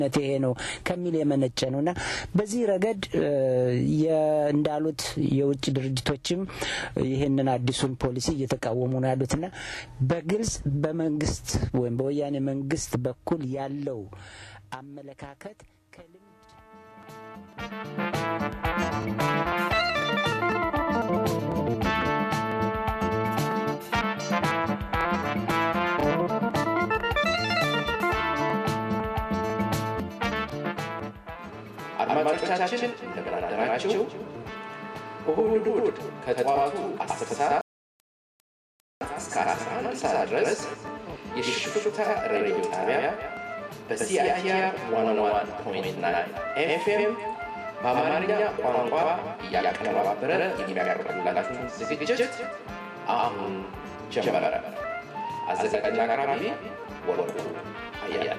ነት ይሄ ነው ከሚል የመነጨ ነው እና በዚህ ረገድ እንዳሉት የውጭ ድርጅቶችም ይህንን አዲሱን ፖሊሲ እየተቃወሙ ነው ያሉትና በግልጽ በመንግስት ወይም በወያኔ መንግስት በኩል ያለው አመለካከት ከልምድ አድማጮቻችን እንደምን አደራችሁ። እሁድ እሁድ ከጠዋቱ አስር ሰዓት እስከ አስራ አንድ ሰዓት ድረስ የሽፍታ ሬዲዮ ጣቢያ በሲአይአር ዋን ዋን ፖይንት ናይን ኤፍኤም በአማርኛ ቋንቋ እያቀነባበረ የሚያቀርብላችሁን ዝግጅት አሁን ጀመረ። አዘጋጅና አቅራቢ ወርቁ አያለ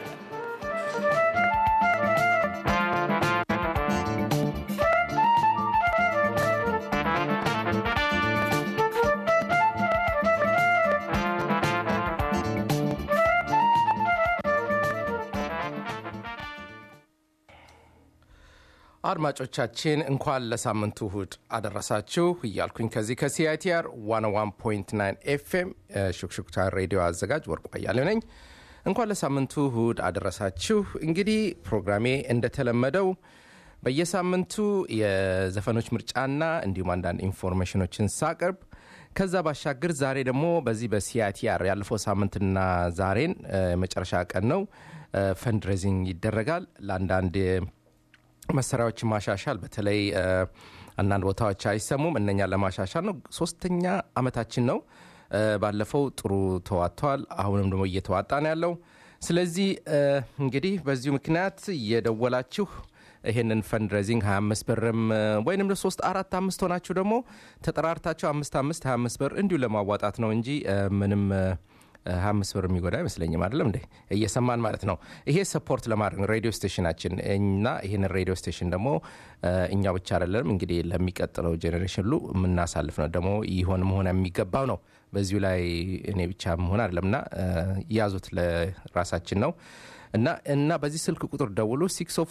አድማጮቻችን እንኳን ለሳምንቱ እሁድ አደረሳችሁ እያልኩኝ ከዚህ ከሲአይቲአር 101.9 ኤፍኤም ሹክሹክታ ሬዲዮ አዘጋጅ ወርቁ አያሌው ነኝ። እንኳን ለሳምንቱ እሁድ አደረሳችሁ። እንግዲህ ፕሮግራሜ እንደተለመደው በየሳምንቱ የዘፈኖች ምርጫና እንዲሁም አንዳንድ ኢንፎርሜሽኖችን ሳቀርብ ከዛ ባሻገር ዛሬ ደግሞ በዚህ በሲአይቲአር ያለፈው ሳምንትና ዛሬን የመጨረሻ ቀን ነው። ፈንድሬዚንግ ይደረጋል ለአንዳንድ መሳሪያዎችን ማሻሻል በተለይ አንዳንድ ቦታዎች አይሰሙም። እነኛ ለማሻሻል ነው። ሶስተኛ አመታችን ነው። ባለፈው ጥሩ ተዋጥተዋል። አሁንም ደግሞ እየተዋጣ ነው ያለው። ስለዚህ እንግዲህ በዚሁ ምክንያት እየደወላችሁ ይሄንን ፈንድሬዚንግ 25 ብርም ወይንም ሶስት አራት አምስት ሆናችሁ ደግሞ ተጠራርታችሁ አምስት አምስት 25 ብር እንዲሁ ለማዋጣት ነው እንጂ ምንም ሀያ አምስት ብር የሚጎዳ አይመስለኝም። አይደለም እንዴ? እየሰማን ማለት ነው። ይሄ ሰፖርት ለማድረግ ነው ሬዲዮ ስቴሽናችን እና ይህን ሬዲዮ ስቴሽን ደግሞ እኛ ብቻ አይደለም እንግዲህ ለሚቀጥለው ጄኔሬሽን ሁሉ የምናሳልፍ ነው። ደግሞ ይሆን መሆን የሚገባው ነው። በዚሁ ላይ እኔ ብቻ መሆን አይደለም እና ያዙት ለራሳችን ነው እና እና በዚህ ስልክ ቁጥር ደውሉ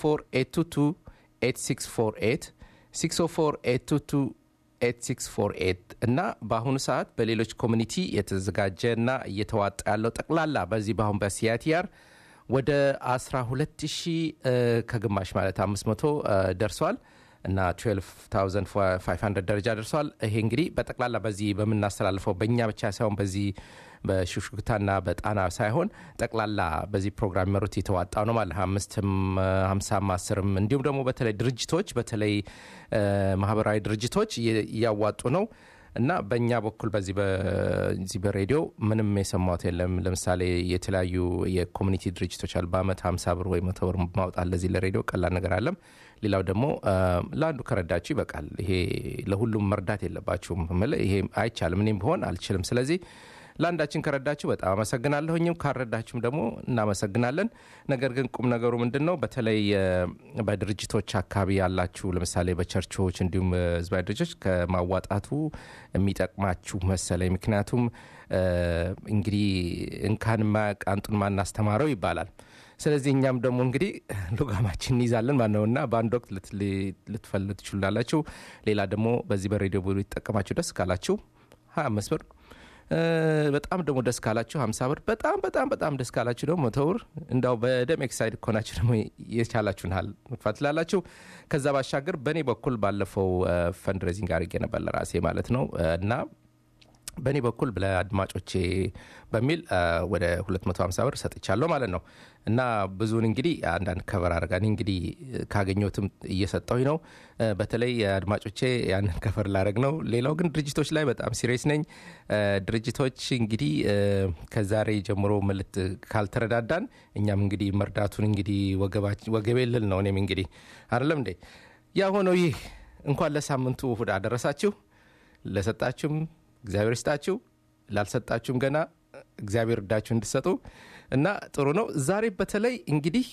604 604 8648 እና በአሁኑ ሰዓት በሌሎች ኮሚኒቲ የተዘጋጀ እና እየተዋጣ ያለው ጠቅላላ በዚህ በአሁን በሲያቲያር ወደ 12 ሺህ ከግማሽ ማለት 500 ደርሷል እና 12500 ደረጃ ደርሷል። ይሄ እንግዲህ በጠቅላላ በዚህ በምናስተላልፈው በእኛ ብቻ ሳይሆን በዚህ በሹክሹክታና በጣና ሳይሆን ጠቅላላ በዚህ ፕሮግራም የሚመሩት የተዋጣው ነው ማለት አምስትም ሀምሳም አስርም እንዲሁም ደግሞ በተለይ ድርጅቶች በተለይ ማህበራዊ ድርጅቶች እያዋጡ ነው እና በእኛ በኩል በዚህ በዚህ በሬዲዮ ምንም የሰማሁት የለም። ለምሳሌ የተለያዩ የኮሚኒቲ ድርጅቶች አሉ። በአመት ሀምሳ ብር ወይ መቶ ብር ማውጣት ለዚህ ለሬዲዮ ቀላል ነገር አለም። ሌላው ደግሞ ለአንዱ ከረዳችሁ ይበቃል። ይሄ ለሁሉም መርዳት የለባችሁም። ይሄ አይቻልም። እኔም ቢሆን አልችልም። ስለዚህ ለአንዳችን ከረዳችሁ በጣም አመሰግናለሁኝም ካረዳችሁም ደግሞ እናመሰግናለን። ነገር ግን ቁም ነገሩ ምንድን ነው? በተለይ በድርጅቶች አካባቢ ያላችሁ ለምሳሌ በቸርቾች እንዲሁም ህዝባዊ ድርጅቶች ከማዋጣቱ የሚጠቅማችሁ መሰለኝ። ምክንያቱም እንግዲህ እንካን ማያውቅ አንጡን ማናስተማረው ይባላል። ስለዚህ እኛም ደግሞ እንግዲህ ሉጋማችን እንይዛለን ማለት ነው እና በአንድ ወቅት ልትፈልግ ትችላላችሁ። ሌላ ደግሞ በዚህ በሬዲዮ ሊጠቀማችሁ ደስ ካላችሁ ሀያ አምስት ብር በጣም ደግሞ ደስ ካላችሁ ሀምሳ ብር በጣም በጣም በጣም ደስ ካላችሁ ደግሞ መቶ ብር እንዳው በደም ኤክሳይድ ከሆናችሁ ደግሞ የቻላችሁን ያህል መግፋት ትላላችሁ። ከዛ ባሻገር በእኔ በኩል ባለፈው ፈንድሬዚንግ አድርጌ ነበር ለራሴ ማለት ነው እና በእኔ በኩል ለአድማጮቼ በሚል ወደ 250 ብር ሰጥቻለሁ ማለት ነው እና ብዙውን እንግዲህ አንዳንድ ከበር አድርጋን እንግዲህ ካገኘሁትም እየሰጠሁኝ ነው። በተለይ አድማጮቼ ያንን ከፈር ላደረግ ነው። ሌላው ግን ድርጅቶች ላይ በጣም ሲሪየስ ነኝ። ድርጅቶች እንግዲህ ከዛሬ ጀምሮ መልት ካልተረዳዳን እኛም እንግዲህ መርዳቱን እንግዲህ ወገቤ ልል ነው። እኔም እንግዲህ አይደለም እንዴ ያ ሆነው ይህ እንኳን ለሳምንቱ እሁድ አደረሳችሁ ለሰጣችሁም እግዚአብሔር ይስጣችሁ፣ ላልሰጣችሁም ገና እግዚአብሔር እዳችሁ እንድሰጡ እና ጥሩ ነው። ዛሬ በተለይ እንግዲህ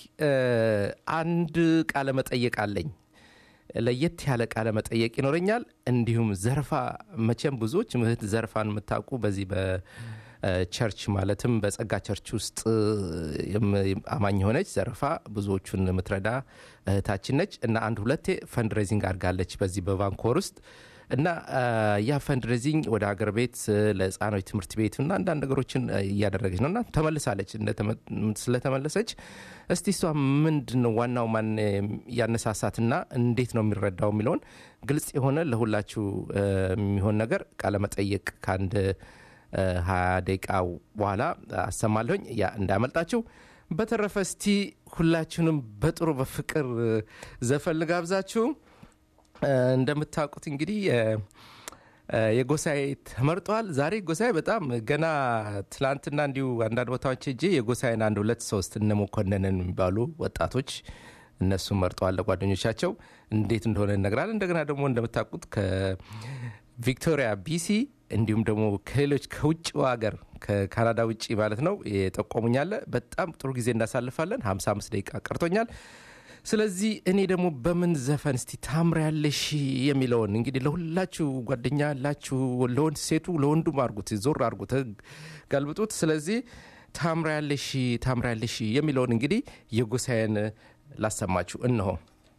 አንድ ቃለ መጠየቅ አለኝ። ለየት ያለ ቃለ መጠየቅ ይኖረኛል። እንዲሁም ዘርፋ መቼም ብዙዎች ምህት ዘርፋን የምታውቁ በዚህ ቸርች ማለትም በጸጋ ቸርች ውስጥ አማኝ የሆነች ዘረፋ ብዙዎቹን የምትረዳ እህታችን ነች እና አንድ ሁለቴ ፈንድሬዚንግ አድርጋለች በዚህ በቫንኮር ውስጥ እና ያ ፈንድሬዚንግ ወደ ሀገር ቤት ለህፃኖች ትምህርት ቤት እና አንዳንድ ነገሮችን እያደረገች ነው እና ተመልሳለች ስለተመለሰች እስቲ እሷ ምንድን ነው ዋናው ማን ያነሳሳትና እንዴት ነው የሚረዳው የሚለውን ግልጽ የሆነ ለሁላችሁ የሚሆን ነገር ቃለመጠየቅ ከአንድ ሀያ ደቂቃ በኋላ አሰማለሁኝ ያ እንዳያመልጣችሁ በተረፈ እስቲ ሁላችሁንም በጥሩ በፍቅር ዘፈን ልጋብዛችሁ እንደምታውቁት እንግዲህ የጎሳዬ ተመርጧል ዛሬ ጎሳዬ በጣም ገና ትላንትና እንዲሁ አንዳንድ ቦታዎች እጄ የጎሳዬን አንድ ሁለት ሶስት እነ መኮንንን የሚባሉ ወጣቶች እነሱ መርጠዋል ለጓደኞቻቸው እንዴት እንደሆነ እነግራል እንደገና ደግሞ እንደምታውቁት ከቪክቶሪያ ቢሲ እንዲሁም ደግሞ ከሌሎች ከውጭው ሀገር ከካናዳ ውጭ ማለት ነው የጠቆሙኛለ በጣም ጥሩ ጊዜ እናሳልፋለን 55 ደቂቃ ቀርቶኛል ስለዚህ እኔ ደግሞ በምን ዘፈን እስቲ ታምሪያለሽ የሚለውን እንግዲህ ለሁላችሁ ጓደኛ ያላችሁ ለወንድ ሴቱ ለወንዱም አርጉት ዞር አርጉት ገልብጡት ስለዚህ ታምሪያለሽ ታምሪያለሽ የሚለውን እንግዲህ የጎሳዬን ላሰማችሁ እነሆ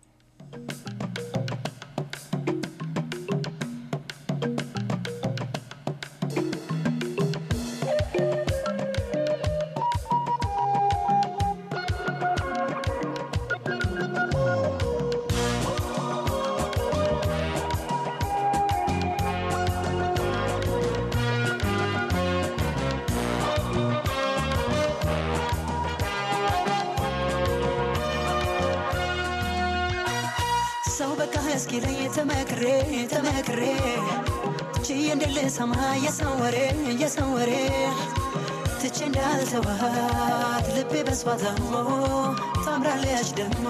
ሰው በቃ እስኪለኝ ተመክሬ ተመክሬ ችዬ እንድልሰማ የሰው ወሬ የሰው ወሬ ትቼ እንዳልተዋት ልቤ በሷ ታሞ ታምራለች ደግሞ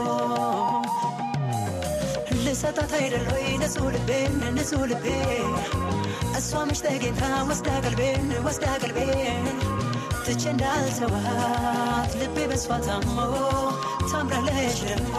ልሰጣት አይደሎይ ንጹህ ልቤን ንጹህ ልቤ እሷ መች ተገኝታ ወስዳ ቀልቤን ወስዳ ቀልቤን ትቼ እንዳልተዋት ልቤ በሷ ታሞ ታምራለች ደግሞ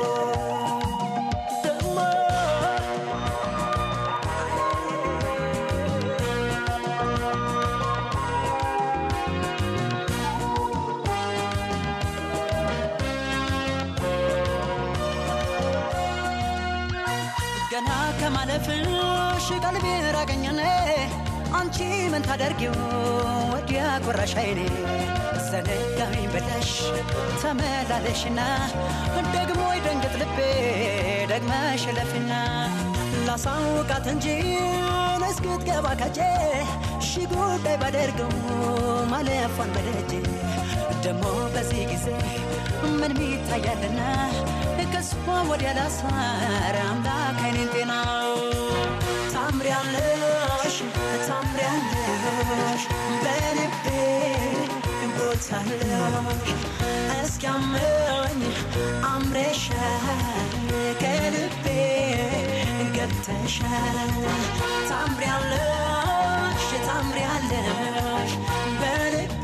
ገና ከማለፍሽ ቀልቤ ራቀኛነ አንቺ ምን ታደርጊው ወዲያ ቆራሽ አይኔ ዘነጋኝ ብለሽ ተመላለሽና ደግሞ ይደንግጥ ልቤ ደግመሽ ለፍና ላሳውቃት እንጂ እስክትገባ ከጄ ሺ ጉዳይ ባደርገው ማለፏን በደጄ ደግሞ በዚህ ጊዜ ምን ሚታያልና ከሷ ወዲያ ላሳር አምላክ አይኔን ጤና ታምሪያለሽ ታምሪያለሽ በልቤ ቦታለሽ እስኪያመኝ አምረሻል ከልቤ ገብተሻል ታምሪያለሽ ታምሪያለሽ በልቤ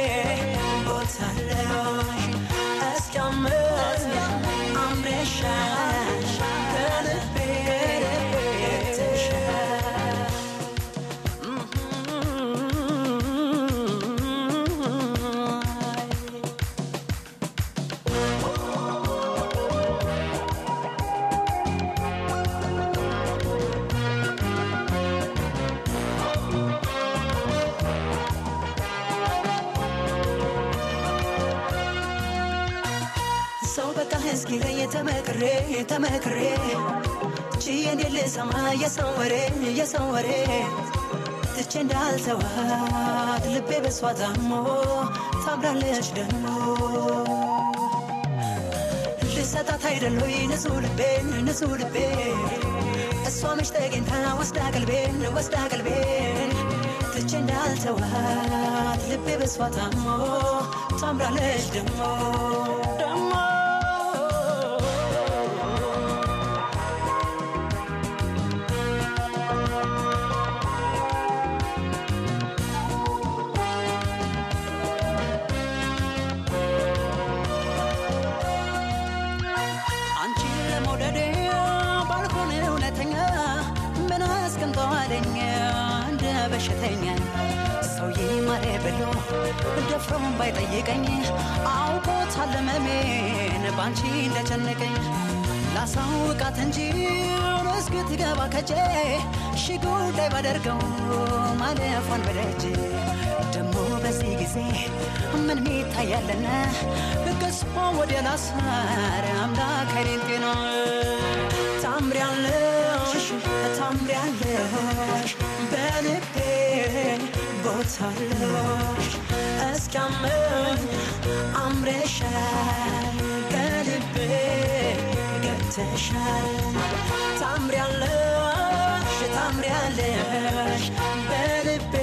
ቦታለሽ እስኪያመኝ አምረሻል ከልቤ ገብተሻል ሰው በቃ እስኪ ላይ ተመክሬ ተመክሬ ችዬ እንዴት ልሰማ የሰው ወሬ የሰው ወሬ ትቼ እንዳልተዋት ልቤ በሷ ታሞ ታምራለች ደግሞ ልሰጣት አይደሎይ ንጹህ ልቤን ንጹህ ልቤ እሷ መች ተገኝታ ወስዳ ቀልቤን ወስዳ ቀልቤን ትቼ እንዳልተዋት ልቤ በሷ ታሞ ታምራለች ደግሞ ደግሞ አንቺን ለመውደዴ ባልሆን እውነተኛ ምን አስቀምጠዋለኝ እንደ በሽተኛ ሰውዬ ማሬ ብሎ ደፍሮም ባይጠይቀኝ አውቆታል መሜን ባንቺ እንደጨነቀኝ ላሳውቃት እንጂ እስክትገባ ከጄ ሺ ጉዳይ ባደርገው ማለፏን በደጅ ደሞ በዚህ ጊዜ ምን ሚታያለና ገስፎ ወደ ላሳር አምላክ አይኔን ጤና ታምሪያለሽ ታምሪያለሽ በልቤ ቦታለሽ እስኪያመኝ አምረሻል ከልቤ ገብተሻል ታምሪያለሽ ታምሪያለሽ በልቤ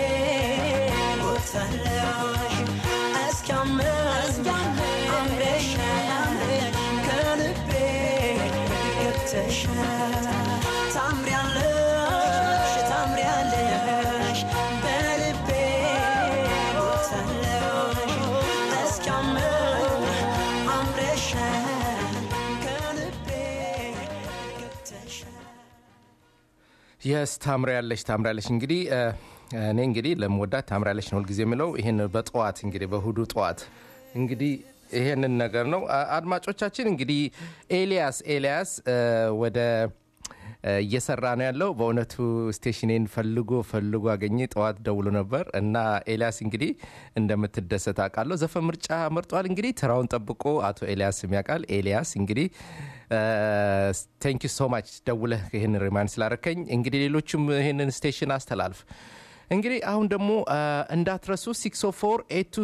ቦታለሽ እስኪያመኝ አምረሻል ከልቤ ገብተሻል ታምሪያለሽ ታምሪያለሽ በልቤ ቦታለሽ እስኪያመኝ አምረሻል ከልቤ ገብተሻል የስ ታምሪያለሽ ታምሪያለሽ እንግዲህ እ፣ እኔ እንግዲህ ለመወዳት ታምሪያለሽ ነው ሁልጊዜ የምለው ይህን በጠዋት እንግዲህ በእሁዱ ጠዋት እንግዲህ ይሄንን ነገር ነው አ- አድማጮቻችን እንግዲህ ኤልያስ ኤልያስ እ፣ ወደ እ፣ እየሰራ ነው ያለው በእውነቱ ስቴሽኔን ፈልጎ ፈልጎ አገኘ ጠዋት ደውሎ ነበር እና ኤልያስ እንግዲህ እንደምትደሰት አውቃለሁ ዘፈን ምርጫ መርጧል እንግዲህ ተራውን ጠብቆ አቶ ኤልያስ ያውቃል ኤልያስ እንግዲህ ቴንክ ዩ ሶ ማች ደውለህ ይህን ሪማይንድ ስላረከኝ እንግዲህ ሌሎችም ይህንን ስቴሽን አስተላልፍ እንግዲህ አሁን ደግሞ አ፣ እንዳትረሱ 604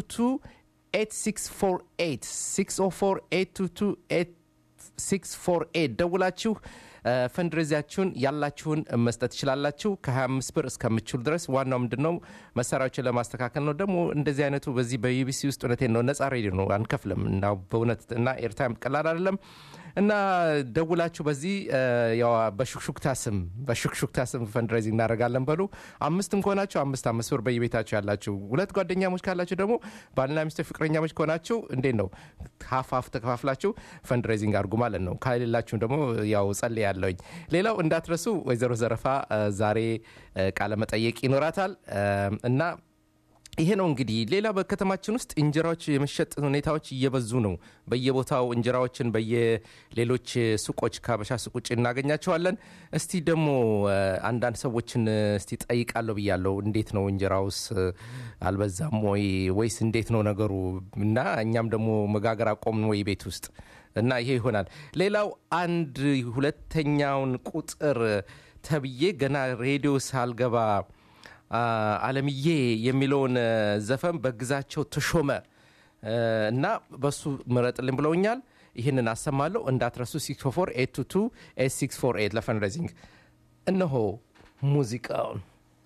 8648 604 648 ደውላችሁ ፈንድሬዚያችሁን ያላችሁን መስጠት ትችላላችሁ ከ25 ብር እስከምችሉ ድረስ ዋናው ምንድን ነው መሳሪያዎችን ለማስተካከል ነው ደግሞ እንደዚህ አይነቱ በዚህ በዩቢሲ ውስጥ እውነቴን ነው ነጻ ሬዲዮ ነው አንከፍልም እና በእውነት እና ኤርታይም ቀላል አይደለም እና ደውላችሁ በዚህ እ፣ ያው በሹክሹክታ ስም በሹክሹክታ ስም ፈንድሬዚንግ እናደርጋለን በሉ አምስትም ከሆናችሁ አምስት አምስት ብር በየቤታችሁ ያላችሁ ሁለት ጓደኛሞች ካላችሁ ደግሞ ባልና ሚስቶች ፍቅረኛሞች ከሆናችሁ እንዴት ነው ሀፍ ሀፍ ተከፋፍላችሁ ፈንድሬዚንግ አድርጉ ማለት ነው ካሌላችሁም ደግሞ ያው ጸል ያለውኝ ሌላው እንዳትረሱ ወይዘሮ ዘረፋ እ፣ ዛሬ እ፣ ቃለ መጠየቅ ይኖራታል እ፣ እና ይሄ ነው እንግዲህ ሌላ በከተማችን ውስጥ እንጀራዎች የመሸጥ ሁኔታዎች እየበዙ ነው በየቦታው እንጀራዎችን በየሌሎች ሱቆች ከሀበሻ ሱቅ ውጭ እናገኛቸዋለን እስቲ ደግሞ እ፣ አንዳንድ ሰዎችን እ፣ እስቲ ጠይቃለሁ ብያለሁ እንዴት ነው እንጀራውስ እ፣ አልበዛም ወይ ወይስ እንዴት ነው ነገሩ እና እኛም ደግሞ መጋገር አቆምን ወይ ቤት ውስጥ እና ይሄ ይሆናል ሌላው አንድ ሁለተኛውን ቁጥር ተብዬ ገና ሬዲዮ ሳልገባ አ፣ አለምዬ የሚለውን እ፣ ዘፈን በግዛቸው ተሾመ እ፣ እና በሱ ምረጥልን ብለውኛል ይህንን አሰማለሁ እንዳትረሱ 644 822 ለፈንድሬዚንግ እነሆ ሙዚቃውን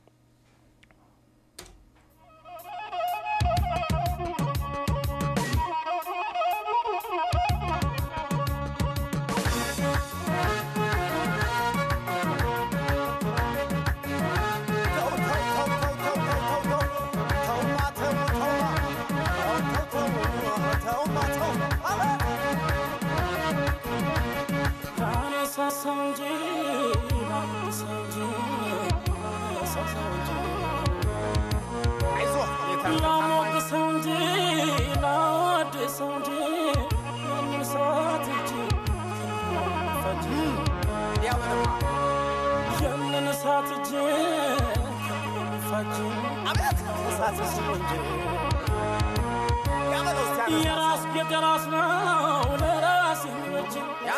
የራስ የራስ ነው ለራስ የሚበጅ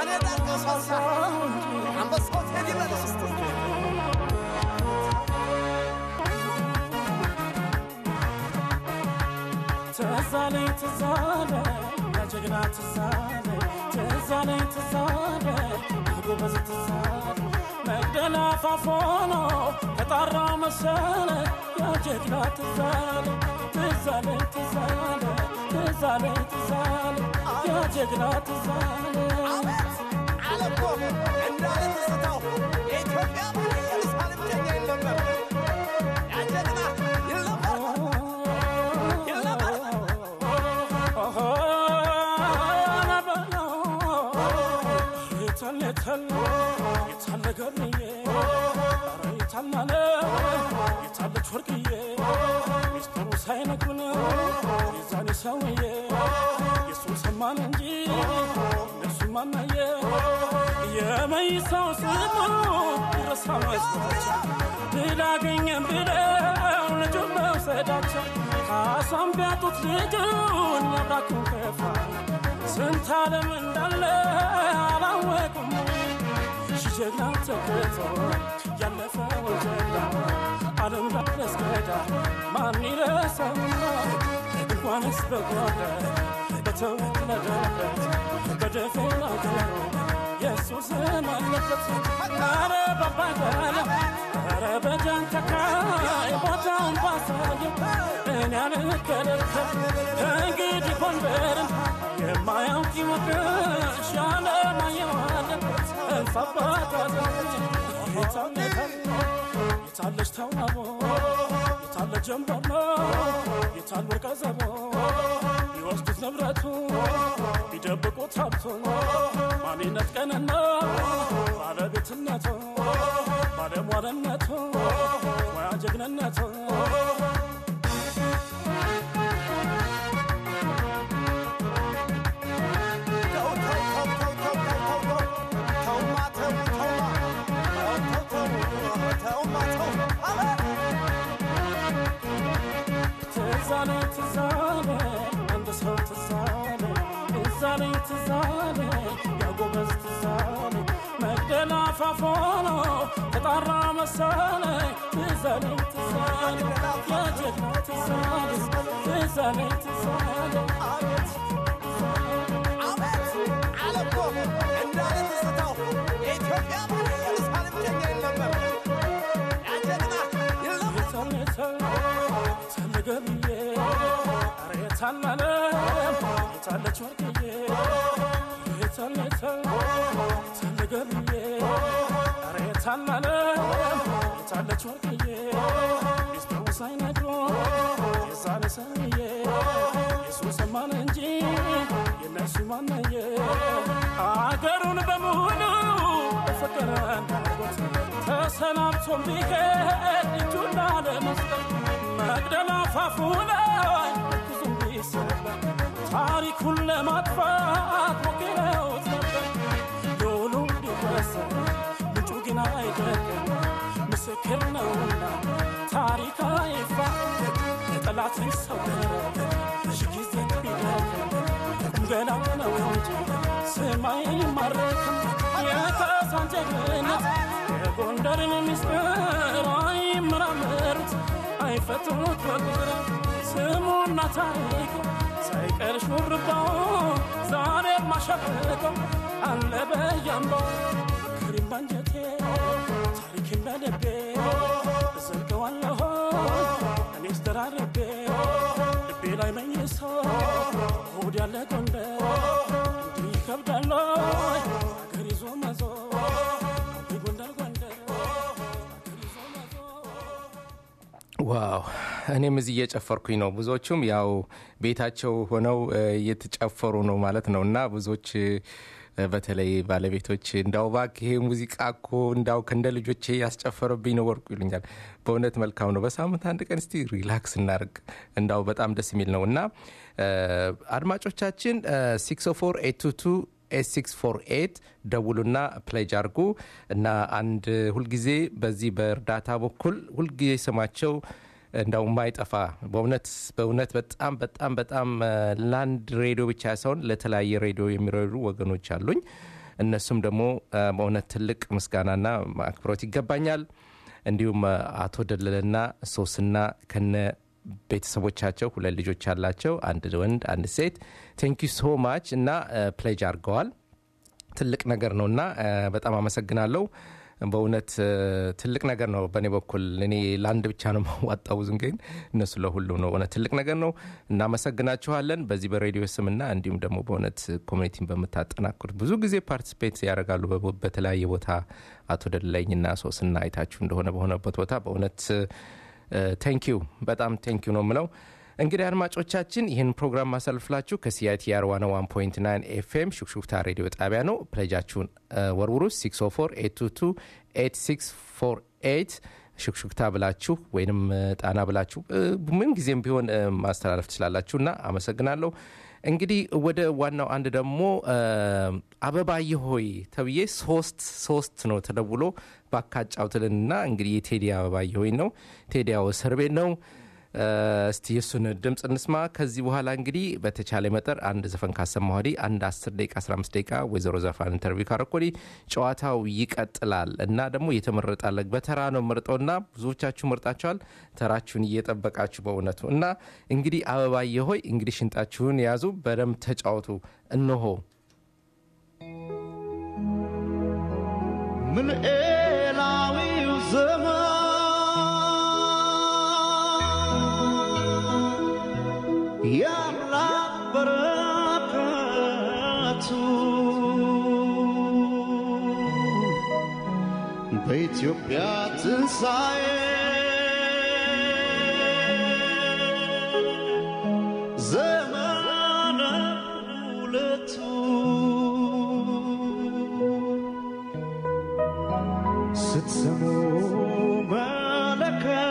ትዛለኝ ትዛለ ጀግና ትዛለ ትዛለኝ ትዛለ ጎበዝ ትዛለ መግደላ ፋፎኖ ከጣራ መሰለ ያጀግና ትዛለ ትዛለኝ ትዛለ ትዛለኝ ትዛለ ያጀግና ትዛለ ወርቅዬ ሚስጥሩ ሳይነግሩን የዛኔ ሰውዬ የሱን ሰማን እንጂ እነሱ ማናየ የመይሳው ስሙ ይረሳ መስሏቸው ድል አገኘን ብለው ልጁን መውሰዳቸው ካሳም ቢያጡት ልጁን ያብራኩን ከፋ ስንት ዓለም እንዳለ አላወቁም ሺ ጀግና ተክቶ ያለፈውን ጀግና ዓለም ላስገዳ ማን ይረሳውና እንኳንስ በጓዳ በተወለደበት በደፈና ገሩ የሱስን አለበት ኧረ ባባጋለ ኧረ በጃንተካይ ቦታውን ባሳየው እኔ አልከለከል ከእንግዲህ ጎንደርን የማያውቅ ይወቅሽ ያለማየዋለን እልፍ አባት አዘች የታለታል የታለች ተዋቦ የታለ ጀንበሮ የታል ወርቀ ዘቦ ቢወስዱት ንብረቱ ቢደብቁት ሀብቱ ማንነት ቀንና ባለቤትነቱ ባለሟልነቱ ሙያ ጀግንነቱ ትዛለ ትዛለ አንድ ሰው ትዛለ ትዛለ ትዛለ ያጎበዝ ትዛለ መግደላ ፋፎኖ ተጣራ መሳለ ትዛለ ትዛለ የጀግና ትዛለ ትዛለ ትዛለ ገብዬ ኧረ የታላለ የታለች ወርቅዬ የታለ የታለ ገብዬ ኧረ የታላለ የታለች ወርቅዬ ሚስጥሩ ሳይነግሮ የዛኔ ሰውዬ የሱ ሰማን እንጂ የነሱ ማነየ አገሩን በሙሉ በፍቅር እንዳጎት ተሰናብቶም ቢሄድ እጁን ላለመስጠት መግደላ ፋፉ ላይ ብዙም ቢሰበር ታሪኩን ለማጥፋት ሞክረውት ነበር። ዶሉ ቢወሰን ምንጩ ግን አይደለም፣ ምስክር ነውና ታሪክ አይፋ የጠላት ሰወረ ሺ ጊዜ ቢደክም ገና ነው እንጂ ስም አይማረክም። የካሳን ጀግንነት የጎንደርን ምስጢር አይመራመሩት አይፈቱት በቁጥር ስሙና ታሪኩ ሳይቀር ሹርባው ዛሬ ማሸብቀው አለ በያምባው ክሪም ባንጀቴ ታሪክን በልቤ እዘልቀዋለሁ እኔስ ደራርቤ ልቤ ላይ መኝሶ ሆድ ያለ ጎንደር እንዲህ ይከብዳል አገር ይዞ መዞር ጎንደር ጎንደር አገር ይዞ መዞር ዋው እኔም እዚህ እየጨፈርኩኝ ነው። ብዙዎቹም ያው ቤታቸው ሆነው እ፣ እየተጨፈሩ ነው ማለት ነው እና ብዙዎች እ፣ በተለይ ባለቤቶች እንዳው እባክህ ይሄ ሙዚቃ እኮ እንዳው እንደ ልጆቼ ያስጨፈረብኝ ነው ወርቁ ይሉኛል። በእውነት መልካም ነው። በሳምንት አንድ ቀን እስቲ ሪላክስ እናርግ። እንዳው በጣም ደስ የሚል ነው እና እ፣ አድማጮቻችን 604 ኤስ648 ደውሉና ፕሌጅ አርጉ እና አንድ ሁልጊዜ በዚህ በእርዳታ በኩል ሁልጊዜ ስማቸው እንዳው የማይጠፋ በእውነት በእውነት በጣም በጣም በጣም እ፣ ለአንድ ሬዲዮ ብቻ ሳይሆን ለተለያየ ሬዲዮ የሚረዱ ወገኖች አሉኝ። እነሱም ደግሞ እ፣ በእውነት ትልቅ ምስጋናና አክብሮት ይገባኛል። እንዲሁም እ፣ አቶ ደለለና ሶስና ከነ ቤተሰቦቻቸው ሁለት ልጆች አላቸው፣ አንድ ወንድ አንድ ሴት። ቴንኪ ሶ ማች እና ፕሌጅ አድርገዋል። ትልቅ ነገር ነው እና እ፣ በጣም አመሰግናለሁ። በእውነት እ፣ ትልቅ ነገር ነው። በእኔ በኩል እኔ ለአንድ ብቻ ነው ማዋጣው ብዙ ግን እነሱ ለሁሉም ነው። እውነት ትልቅ ነገር ነው። እናመሰግናችኋለን በዚህ በሬዲዮ ስምና እንዲሁም ደግሞ በእውነት ኮሚኒቲን በምታጠናክሩት ብዙ ጊዜ ፓርቲስፔት ያደርጋሉ በቦ- በተለያየ ቦታ አቶ ደለለኝና ሶስና አይታችሁ እንደሆነ በሆነበት ቦታ በእውነት ቴንኪዩ በጣም ቴንኪዩ ነው የምለው። እንግዲህ አድማጮቻችን ይህን ፕሮግራም ማሳልፍላችሁ ከሲአይቲአር 101.9 ኤፍኤም ሹክሹክታ ሬዲዮ ጣቢያ ነው። ፕሌጃችሁን እ፣ ወርውሩ 604 822 8648 ሹክሹክታ ብላችሁ ወይንም እ፣ ጣና ብላችሁ እ፣ ምን ጊዜም ቢሆን እ፣ ማስተላለፍ ትችላላችሁ እና አመሰግናለሁ። እንግዲህ ወደ ዋናው አንድ ደግሞ እ፣ አበባዬ ሆይ ተብዬ ሶስት ሶስት ነው ተደውሎ ባካጫውትልንና እንግዲህ የቴዲ አበባዬ ሆይ ነው። ቴዲ ያው እስር ቤት ነው። እ፣ እስቲ የእሱን ድምፅ እንስማ። ከዚህ በኋላ እንግዲህ በተቻለ መጠር አንድ ዘፈን ካሰማ ወዲህ አንድ 10 ደቂቃ 15 ደቂቃ ወይዘሮ ዘፋን ኢንተርቪው ካረኮዲ ጨዋታው ይቀጥላል እና ደግሞ የተመረጣለ በተራ ነው መርጠውና ብዙዎቻችሁ መርጣችኋል። ተራችሁን እየጠበቃችሁ በእውነቱ እና እንግዲህ አበባዬ ሆይ እንግዲህ ሽንጣችሁን የያዙ በደንብ ተጫወቱ። እነሆ ምልኤላዊው ዘመን የአምላክ በረከቱ በኢትዮጵያ ትንሣኤ ዘመነ ሁለቱ ስትሰሙ መለከት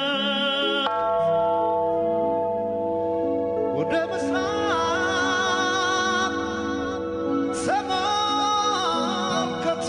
ወደ ምስራቅ ተመልከቱ።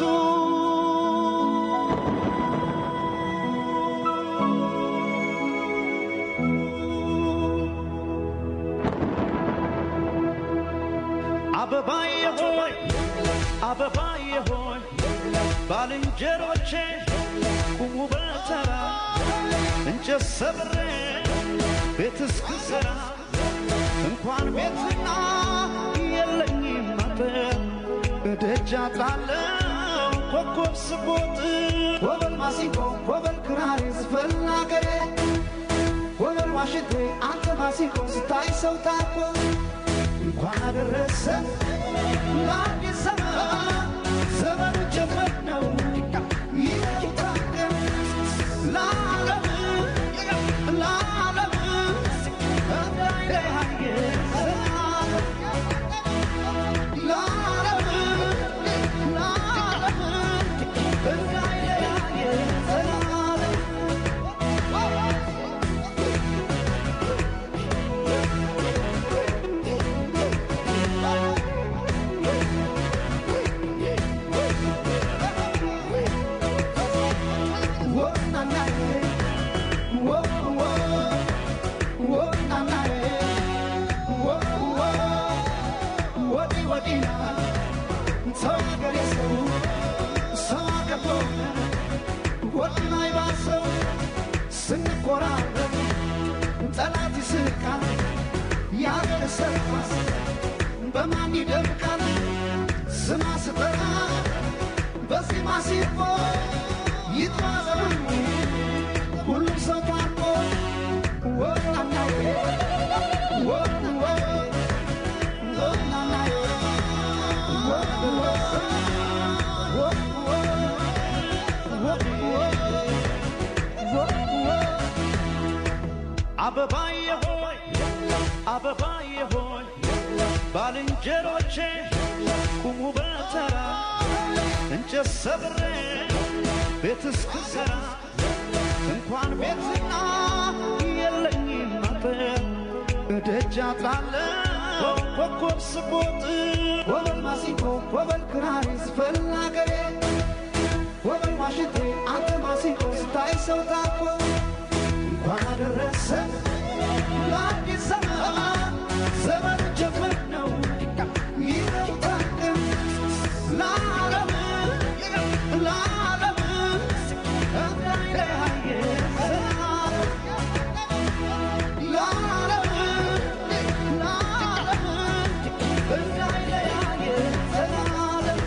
አበባዬ ሆይ አበባዬ ሆይ ባልንጀሮቼ ቁሙ በተራ እንጨት ሰብሬ ቤት እስክሰራ እንኳን ቤትና የለኝም አጥር እደጃ ጣለው ኮከብ ስቦጥ ወበል ማሲንቆ ወበል ክራር ዝፈን አገሬ ወበል ዋሽንቴ አንተ ማሲንቆ ስታይ ሰው ታኮ እንኳን አደረሰ ለአዲስ ዘመን ዘመኑ ጀመር ነው ይታቀም ለዓለም ለዓለም እንዳይለያየ ለዓለም ለዓለም እንዳይለያየ ዘላለም ስንቆራረብ ጠላት ይስቃል ያገር ሰርኳስ በማን ይደምቃል ስማ ስጠራ በዜማ ሲፎ ይጥማ ዘመኑ ሁሉም ሰው ታርቆ ወናናዬ ወወ ወናናዬ ወወ አበባዬ ሆይ አበባዬ ሆይ ባልንጀሮቼ ቁሙ በተራ እንጨት ሰብሬ ቤት እስክሰራ እንኳን ቤትና የለኝም አጥር እደጃ ጣለው ኮከብ ስቦጥ ወበል ማሲንቆ ወበል ክራር ዝፈን አገሬ ወበል ዋሽንቴ አንተ ማሲንቆ ስታይ ሰው ታኮ እንኳን አደረሰ ለአዲስ ዘመን ዘመን ጀመር ነው ይታቀም ለዓለም ለዓለም እንዳይለያየ ዘላለም ለዓለም ለዓለም እንዳይለያየ ዘላለም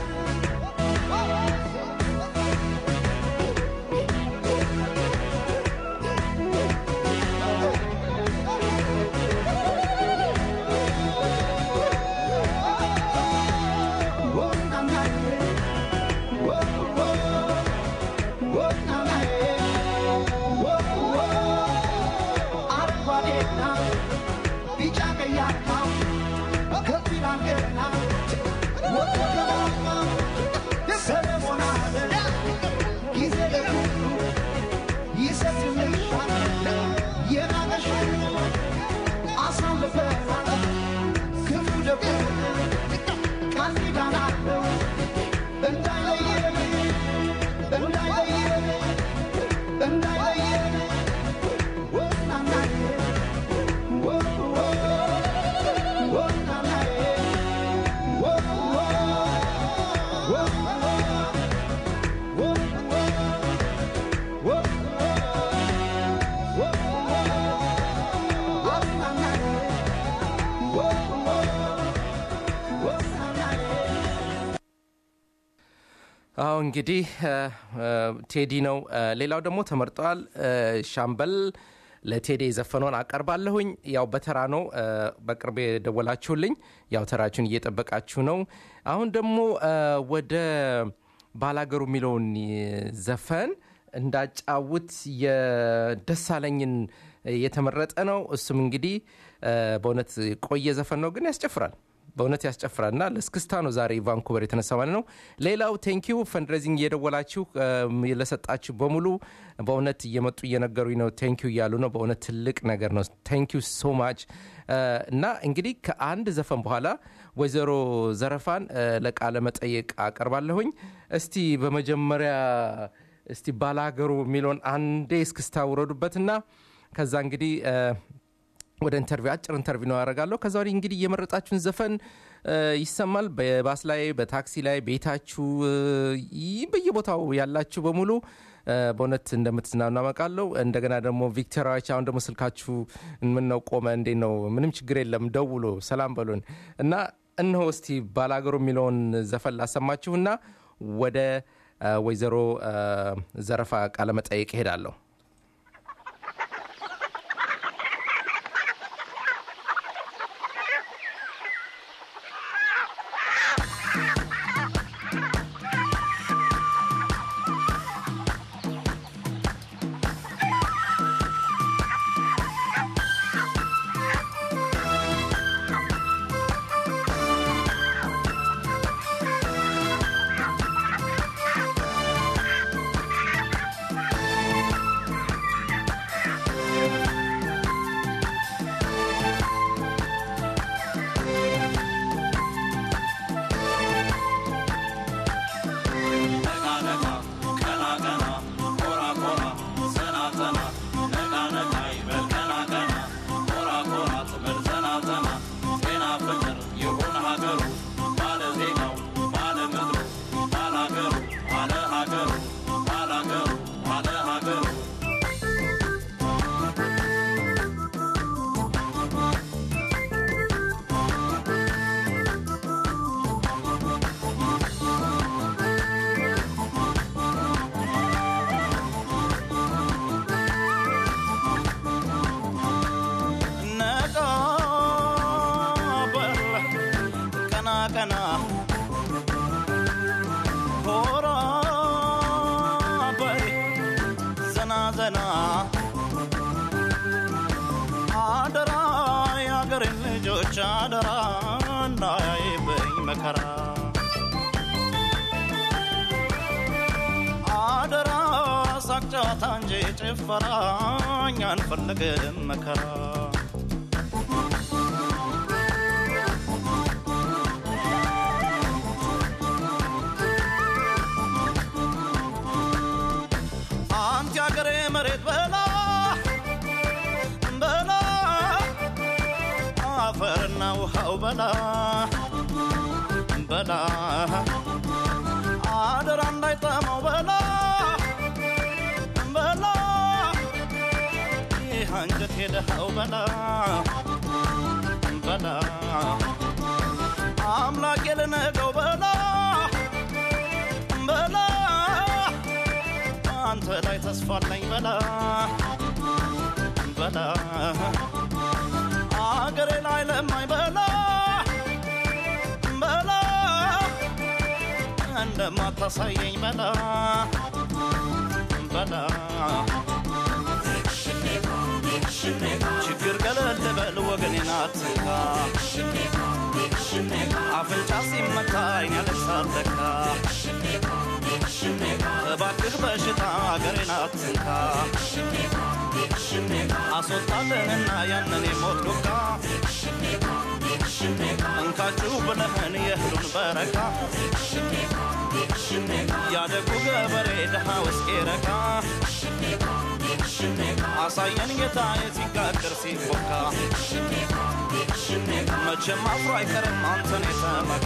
አዎ እንግዲህ እ፣ እ፣ ቴዲ ነው። እ፣ ሌላው ደግሞ ተመርጠዋል። እ፣ ሻምበል ለቴዲ የዘፈነውን አቀርባለሁኝ። ያው በተራ ነው። እ፣ በቅርብ የደወላችሁልኝ ያው ተራችሁን እየጠበቃችሁ ነው። አሁን ደግሞ እ፣ ወደ ባላገሩ የሚለውን ዘፈን እንዳጫውት የደሳለኝን የተመረጠ ነው። እሱም እንግዲህ እ፣ በእውነት ቆየ ዘፈን ነው፣ ግን ያስጨፍራል በእውነት ያስጨፍራል እና ለስክስታ ነው ዛሬ ቫንኩቨር የተነሳ ማለት ነው። ሌላው ቴንኪዩ ፈንድሬዚንግ እየደወላችሁ እም፣ ለሰጣችሁ በሙሉ በእውነት እየመጡ እየነገሩኝ ነው። ቴንኪዩ እያሉ ነው። በእውነት ትልቅ ነገር ነው። ቴንኪዩ ሶ ማች እና እንግዲህ ከአንድ ዘፈን በኋላ ወይዘሮ ዘረፋን እ፣ ለቃለ መጠየቅ አቀርባለሁኝ። እስቲ በመጀመሪያ እስቲ ባላገሩ የሚለውን አንዴ እስክስታ ውረዱበትና ከዛ እንግዲህ እ፣ ወደ ኢንተርቪው አጭር ኢንተርቪው ነው ያደርጋለሁ። ከዛ ወዲህ እንግዲህ እየመረጣችሁን ዘፈን እ፣ ይሰማል። በባስ ላይ፣ በታክሲ ላይ፣ ቤታችሁ እ፣ ይ- በየቦታው ያላችሁ በሙሉ እ፣ በእውነት እንደምትዝናኑ አመቃለሁ። እንደገና ደግሞ ቪክቶሪያዎች አሁን ደግሞ ስልካችሁ ምን ነው ቆመ እንዴ ነው? ምንም ችግር የለም ደውሎ ሰላም በሉን እና እነሆ እስቲ ባላገሩ የሚለውን ዘፈን ላሰማችሁና ወደ እ፣ ወይዘሮ እ፣ ዘረፋ ቃለመጠየቅ እሄዳለሁ። ነቃ በል ቀና ቀና ኮራ በል ዘና ዘና አደራ የአገሬን ልጆች አደራ እንዳያይብኝ መከራ አደራ ሳቅ ጨዋታ እንጂ ጭፈራ እኛ አንፈልግም መከራ አንተ ያገሬ መሬት በላ በላ አፈርና ውሃው በላ በላ አደራ እንዳይጠማው በላ በላ ይህ አንጀት ሄደኸው በላ በላ አምላክ የልነገው በላ በላ አንተ ላይ ተስፋ አለኝ በላ በላ አገሬ ላይ ለማኝ በላ በላ እንደማታሳየኝ በላ በላ ችግር ገለል በል ወገኔን አትንካ አፍንጫ ሲመታ አይን ያለሳለካ እባክህ በሽታ አገሬን አትንካ አስወጣልንና ያንን የሞት ዱካ እንካችሁ ብለህን የእህሉን በረካ ያደጉ ገበሬ ድሃ ውስጤ ረካ አሳየን ጌታ የሲጋግር ሲቦካ መቼም አፍሮ አይቀርም አንተን የተመካ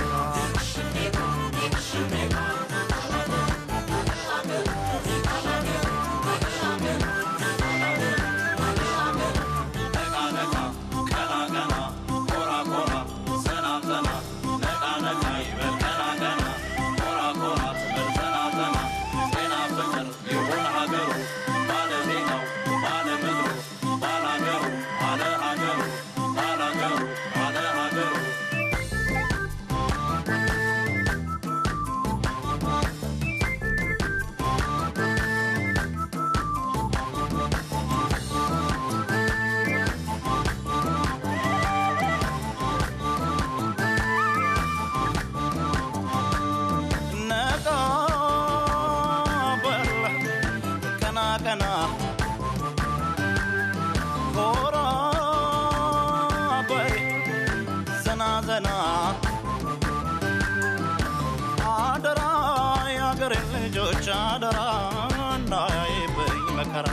የአገሬ ልጆች አደራ እንዳያይብኝ መከራ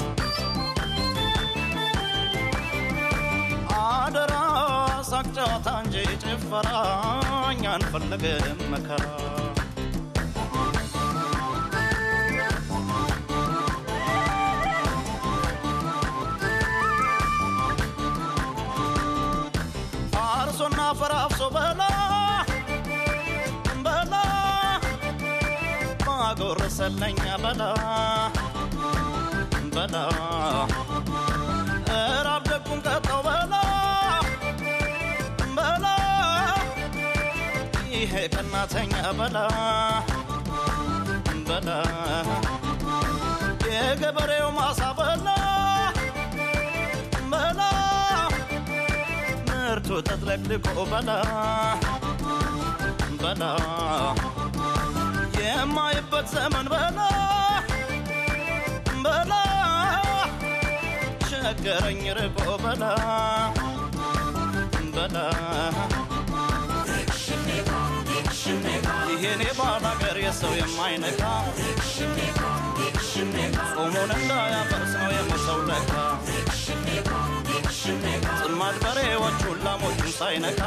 አደራ ሳቅ ጨዋታ እንጂ ጭፈራ እኛ አንፈልግም መከራ አርሶና ፈራፍሶ በላ በላ ማጎረሰለኛ በላ በላ እራብ ደጉን ቀጣው በላ በላ ይሄ ቀናተኛ በላ በላ የገበሬው ማሳ በላ በላ ምርቱ ተጥለቅልቆ በላ በላ የማይበት ዘመን በላ በላ ቸገረኝ ርቆ በላ በላ ይሄኔ ባላገር የሰው የማይነካ ጾሙን እንዳያፈርስ ነው የመሰው ለካ ጽማድ በሬዎቹን ላሞቹን ሳይነካ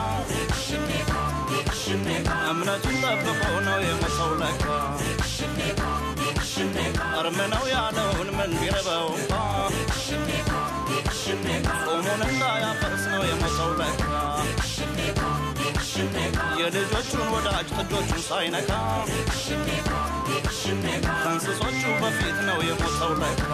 እምነቱን ጠብቆ ነው የመሰው ለካ እርም ነው ያለውን ምን ቢረበው እንኳ ጾሙን እንዳያፈርስ ነው የመሰው ለካ የልጆቹን ወዳጅ ጥጆቹን ሳይነካ ከእንስሶቹ በፊት ነው የሞተው ለካ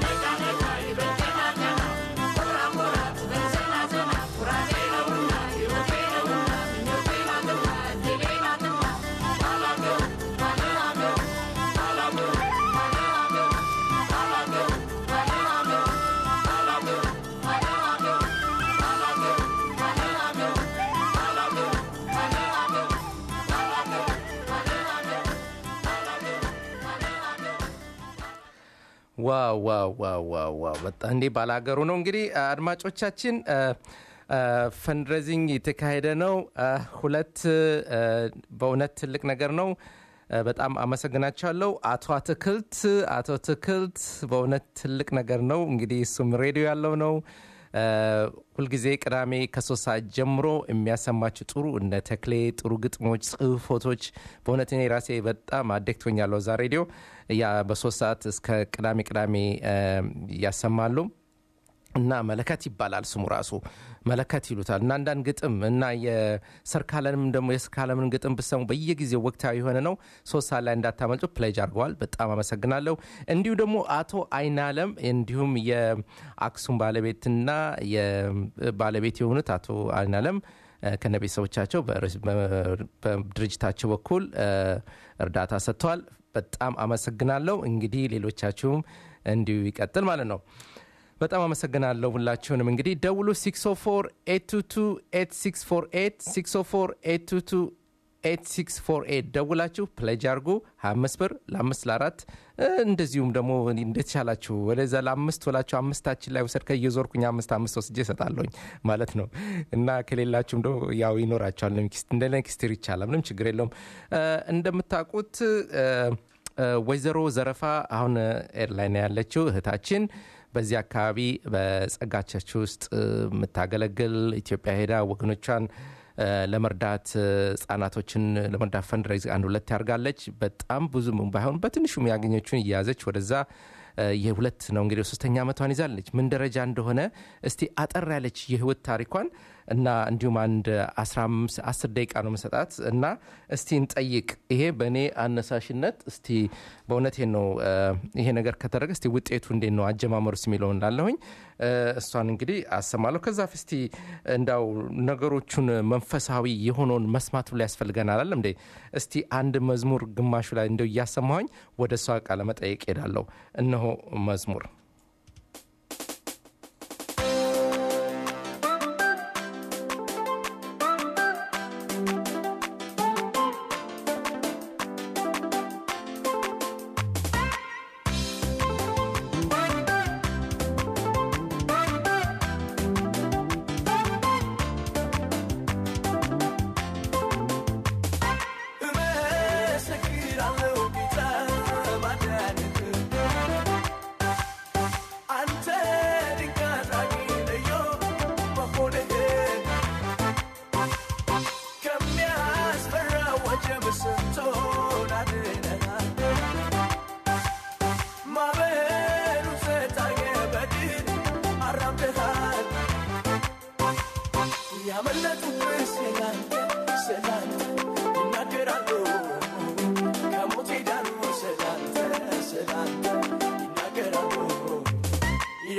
ዋው ዋው ዋው ዋው ዋው በጣም እንዴ ባላገሩ ነው እንግዲህ አድማጮቻችን ፈንድሬዚንግ የተካሄደ ነው አ፣ ሁለት አ፣ በእውነት ትልቅ ነገር ነው አ፣ በጣም አመሰግናቸዋለሁ አቶ አትክልት አቶ ትክልት በእውነት ትልቅ ነገር ነው እንግዲህ እሱም ሬዲዮ ያለው ነው አ፣ ሁልጊዜ ቅዳሜ ከሶስት ሰዓት ጀምሮ የሚያሰማችሁ ጥሩ እነ ተክሌ ጥሩ ግጥሞች ጽሁፎቶች በእውነት እኔ ራሴ በጣም አደክቶኛለሁ እዛ ሬዲዮ ያ በሶስት ሰዓት እስከ ቅዳሜ ቅዳሜ አ፣ ያሰማሉ እና መለከት ይባላል ስሙ ራሱ መለከት ይሉታል እና አንዳንድ ግጥም እና የሰርካለንም ደግሞ የሰርካለምን ግጥም ብሰሙ በየጊዜው ወቅታዊ የሆነ ነው ሶስት ሰዓት ላይ እንዳታመልጡ ፕሌጅ አድርገዋል በጣም አመሰግናለሁ እንዲሁ ደግሞ አቶ አይናለም እንዲሁም የአክሱም ባለቤትና የባለቤት የሆኑት አቶ አይናለም ከነ ቤተሰቦቻቸው በድርጅታቸው በኩል አ፣ እርዳታ ሰጥተዋል በጣም አመሰግናለሁ እንግዲህ ሌሎቻችሁም እንዲሁ ይቀጥል ማለት ነው በጣም አመሰግናለሁ ሁላችሁንም እንግዲህ ደውሉ 604 ደውላችሁ ፕሌጅ አርጉ 25 ብር ለአምስት ለአራት እንደዚሁም ደግሞ እንደተቻላችሁ ወደዛ ለአምስት ወላችሁ አምስታችን ላይ ውሰድ ከየዞርኩኝ አምስት አምስት ወስጄ እሰጣለሁኝ ማለት ነው እና ከሌላችሁም ደግሞ ያው ይኖራቸዋል እንደ ኔክስትር ይቻላል ምንም ችግር የለውም እ፣ እንደምታውቁት እ፣ እ፣ ወይዘሮ ዘረፋ አሁን ኤርላይን ያለችው እህታችን በዚህ አካባቢ በጸጋቻችሁ ውስጥ እ፣ የምታገለግል ኢትዮጵያ ሄዳ ወገኖቿን እ፣ ለመርዳት እ፣ ህጻናቶችን ለመርዳት ፈንድሬዝ አንድ ሁለት ያርጋለች በጣም ብዙም ባይሆን በትንሹም ያገኘችውን እያያዘች ወደዛ እ፣ የሁለት ነው እንግዲህ ሶስተኛ ዓመቷን ይዛለች ምን ደረጃ እንደሆነ እስቲ አጠር ያለች የህይወት ታሪኳን እና እንዲሁም አንድ 15 10 ደቂቃ ነው መሰጣት እና እስቲ እንጠይቅ ይሄ በእኔ አነሳሽነት እስቲ በእውነቴን ነው እ፣ ይሄ ነገር ከተደረገ እስቲ ውጤቱ እንዴት ነው አጀማመሩስ የሚለው እንዳለሁኝ እ፣ እሷን እንግዲህ አሰማለሁ ከዛ እስቲ እንዳው ነገሮቹን መንፈሳዊ የሆነውን መስማቱ ላይ ያስፈልገናል አለም እንዴ እስቲ አንድ መዝሙር ግማሹ ላይ እንደው እያሰማሁኝ ወደ እሷ ቃለ መጠየቅ ሄዳለሁ እነሆ መዝሙር እመሰክራለሁ ጌታ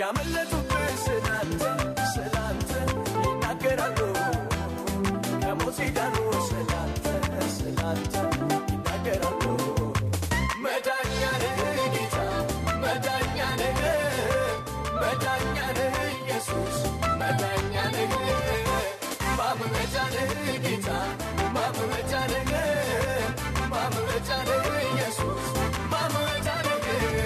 ያመለጡብህ ስላንተ ስላንተ ይናገራሉ ከሞት ሲዳኑ ስላንተ ስላንተ ይናገራሉ መዳኛ ነህ ጌታ መዳኛ ነህ መዳኛ ነህ ኢየሱስ መዳኛ ነህ ማምለጫ ነህ ጌታ ማምለጫ ነህ ማምለጫ ነህ ኢየሱስ ማምለጫ ነህ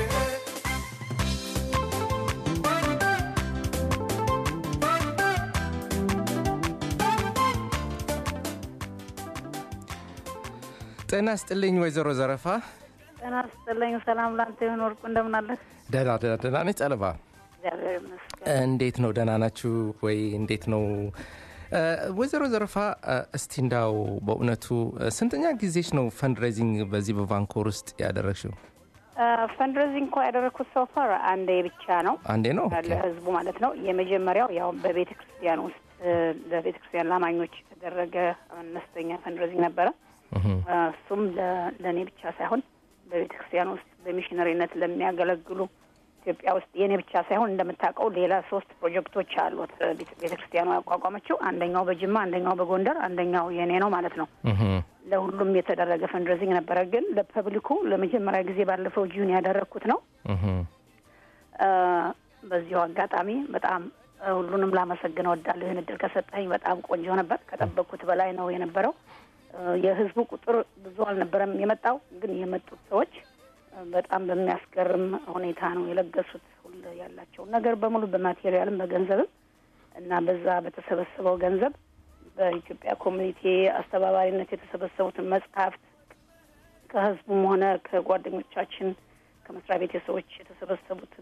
ጤና ስጥልኝ ወይዘሮ ዘረፋ ጤና ይስጥልኝ። ሰላም ላንተ ይሁን ወርቁ፣ እንደምን አለህ? ደህና ደህና ደህና ነች ጠለባ እግዚአብሔር ይመስገን። እንዴት ነው ደህና ናችሁ ወይ እንዴት ነው እ፣ ወይዘሮ ዘረፋ እ፣ እስቲ እንዳው በእውነቱ እ፣ ስንተኛ ጊዜሽ ነው ፈንድሬዚንግ በዚህ በቫንኮር ውስጥ ያደረግሽው ፈንድሬዚንግ እንኳ ያደረግኩት ሶፋር አንዴ ብቻ ነው አንዴ ነው ኦኬ። ለህዝቡ ማለት ነው። የመጀመሪያው ያው በቤተ ክርስቲያን ውስጥ እ፣ ለቤተ ክርስቲያን ላማኞች የተደረገ አነስተኛ ፈንድሬዚንግ ነበረ። እህ፣ እ፣ እሱም ለ- ለእኔ ብቻ ሳይሆን በቤተ ክርስቲያን ውስጥ በሚሽነሪነት ለሚያገለግሉ ኢትዮጵያ ውስጥ የእኔ ብቻ ሳይሆን እንደምታውቀው ሌላ ሶስት ፕሮጀክቶች አሉት እ፣ ቤተ ቤተ ክርስቲያኗ ያቋቋመችው። አንደኛው በጅማ፣ አንደኛው በጎንደር፣ አንደኛው የእኔ ነው ማለት ነው። እህ፣ ለሁሉም የተደረገ ፈንድሬዚንግ ነበረ። ግን ለፐብሊኩ ለመጀመሪያ ጊዜ ባለፈው ጁን ያደረግኩት ነው። እህ። እ፣ በዚሁ አጋጣሚ በጣም እ፣ ሁሉንም ላመሰግን እወዳለሁ። ይህን እድል ከሰጠኝ በጣም ቆንጆ ነበር። ከጠበቅኩት በላይ ነው የነበረው። እ፣ የህዝቡ ቁጥር ብዙ አልነበረም የመጣው፣ ግን የመጡት ሰዎች እ፣ በጣም በሚያስገርም ሁኔታ ነው የለገሱት ሁሉ ያላቸውን ነገር በሙሉ በማቴሪያልም በገንዘብም እና በዛ በተሰበሰበው ገንዘብ በኢትዮጵያ ኮሚኒቲ አስተባባሪነት የተሰበሰቡትን መጽሐፍት ከህዝቡም ሆነ ከጓደኞቻችን ከመስሪያ ቤት ሰዎች የተሰበሰቡትን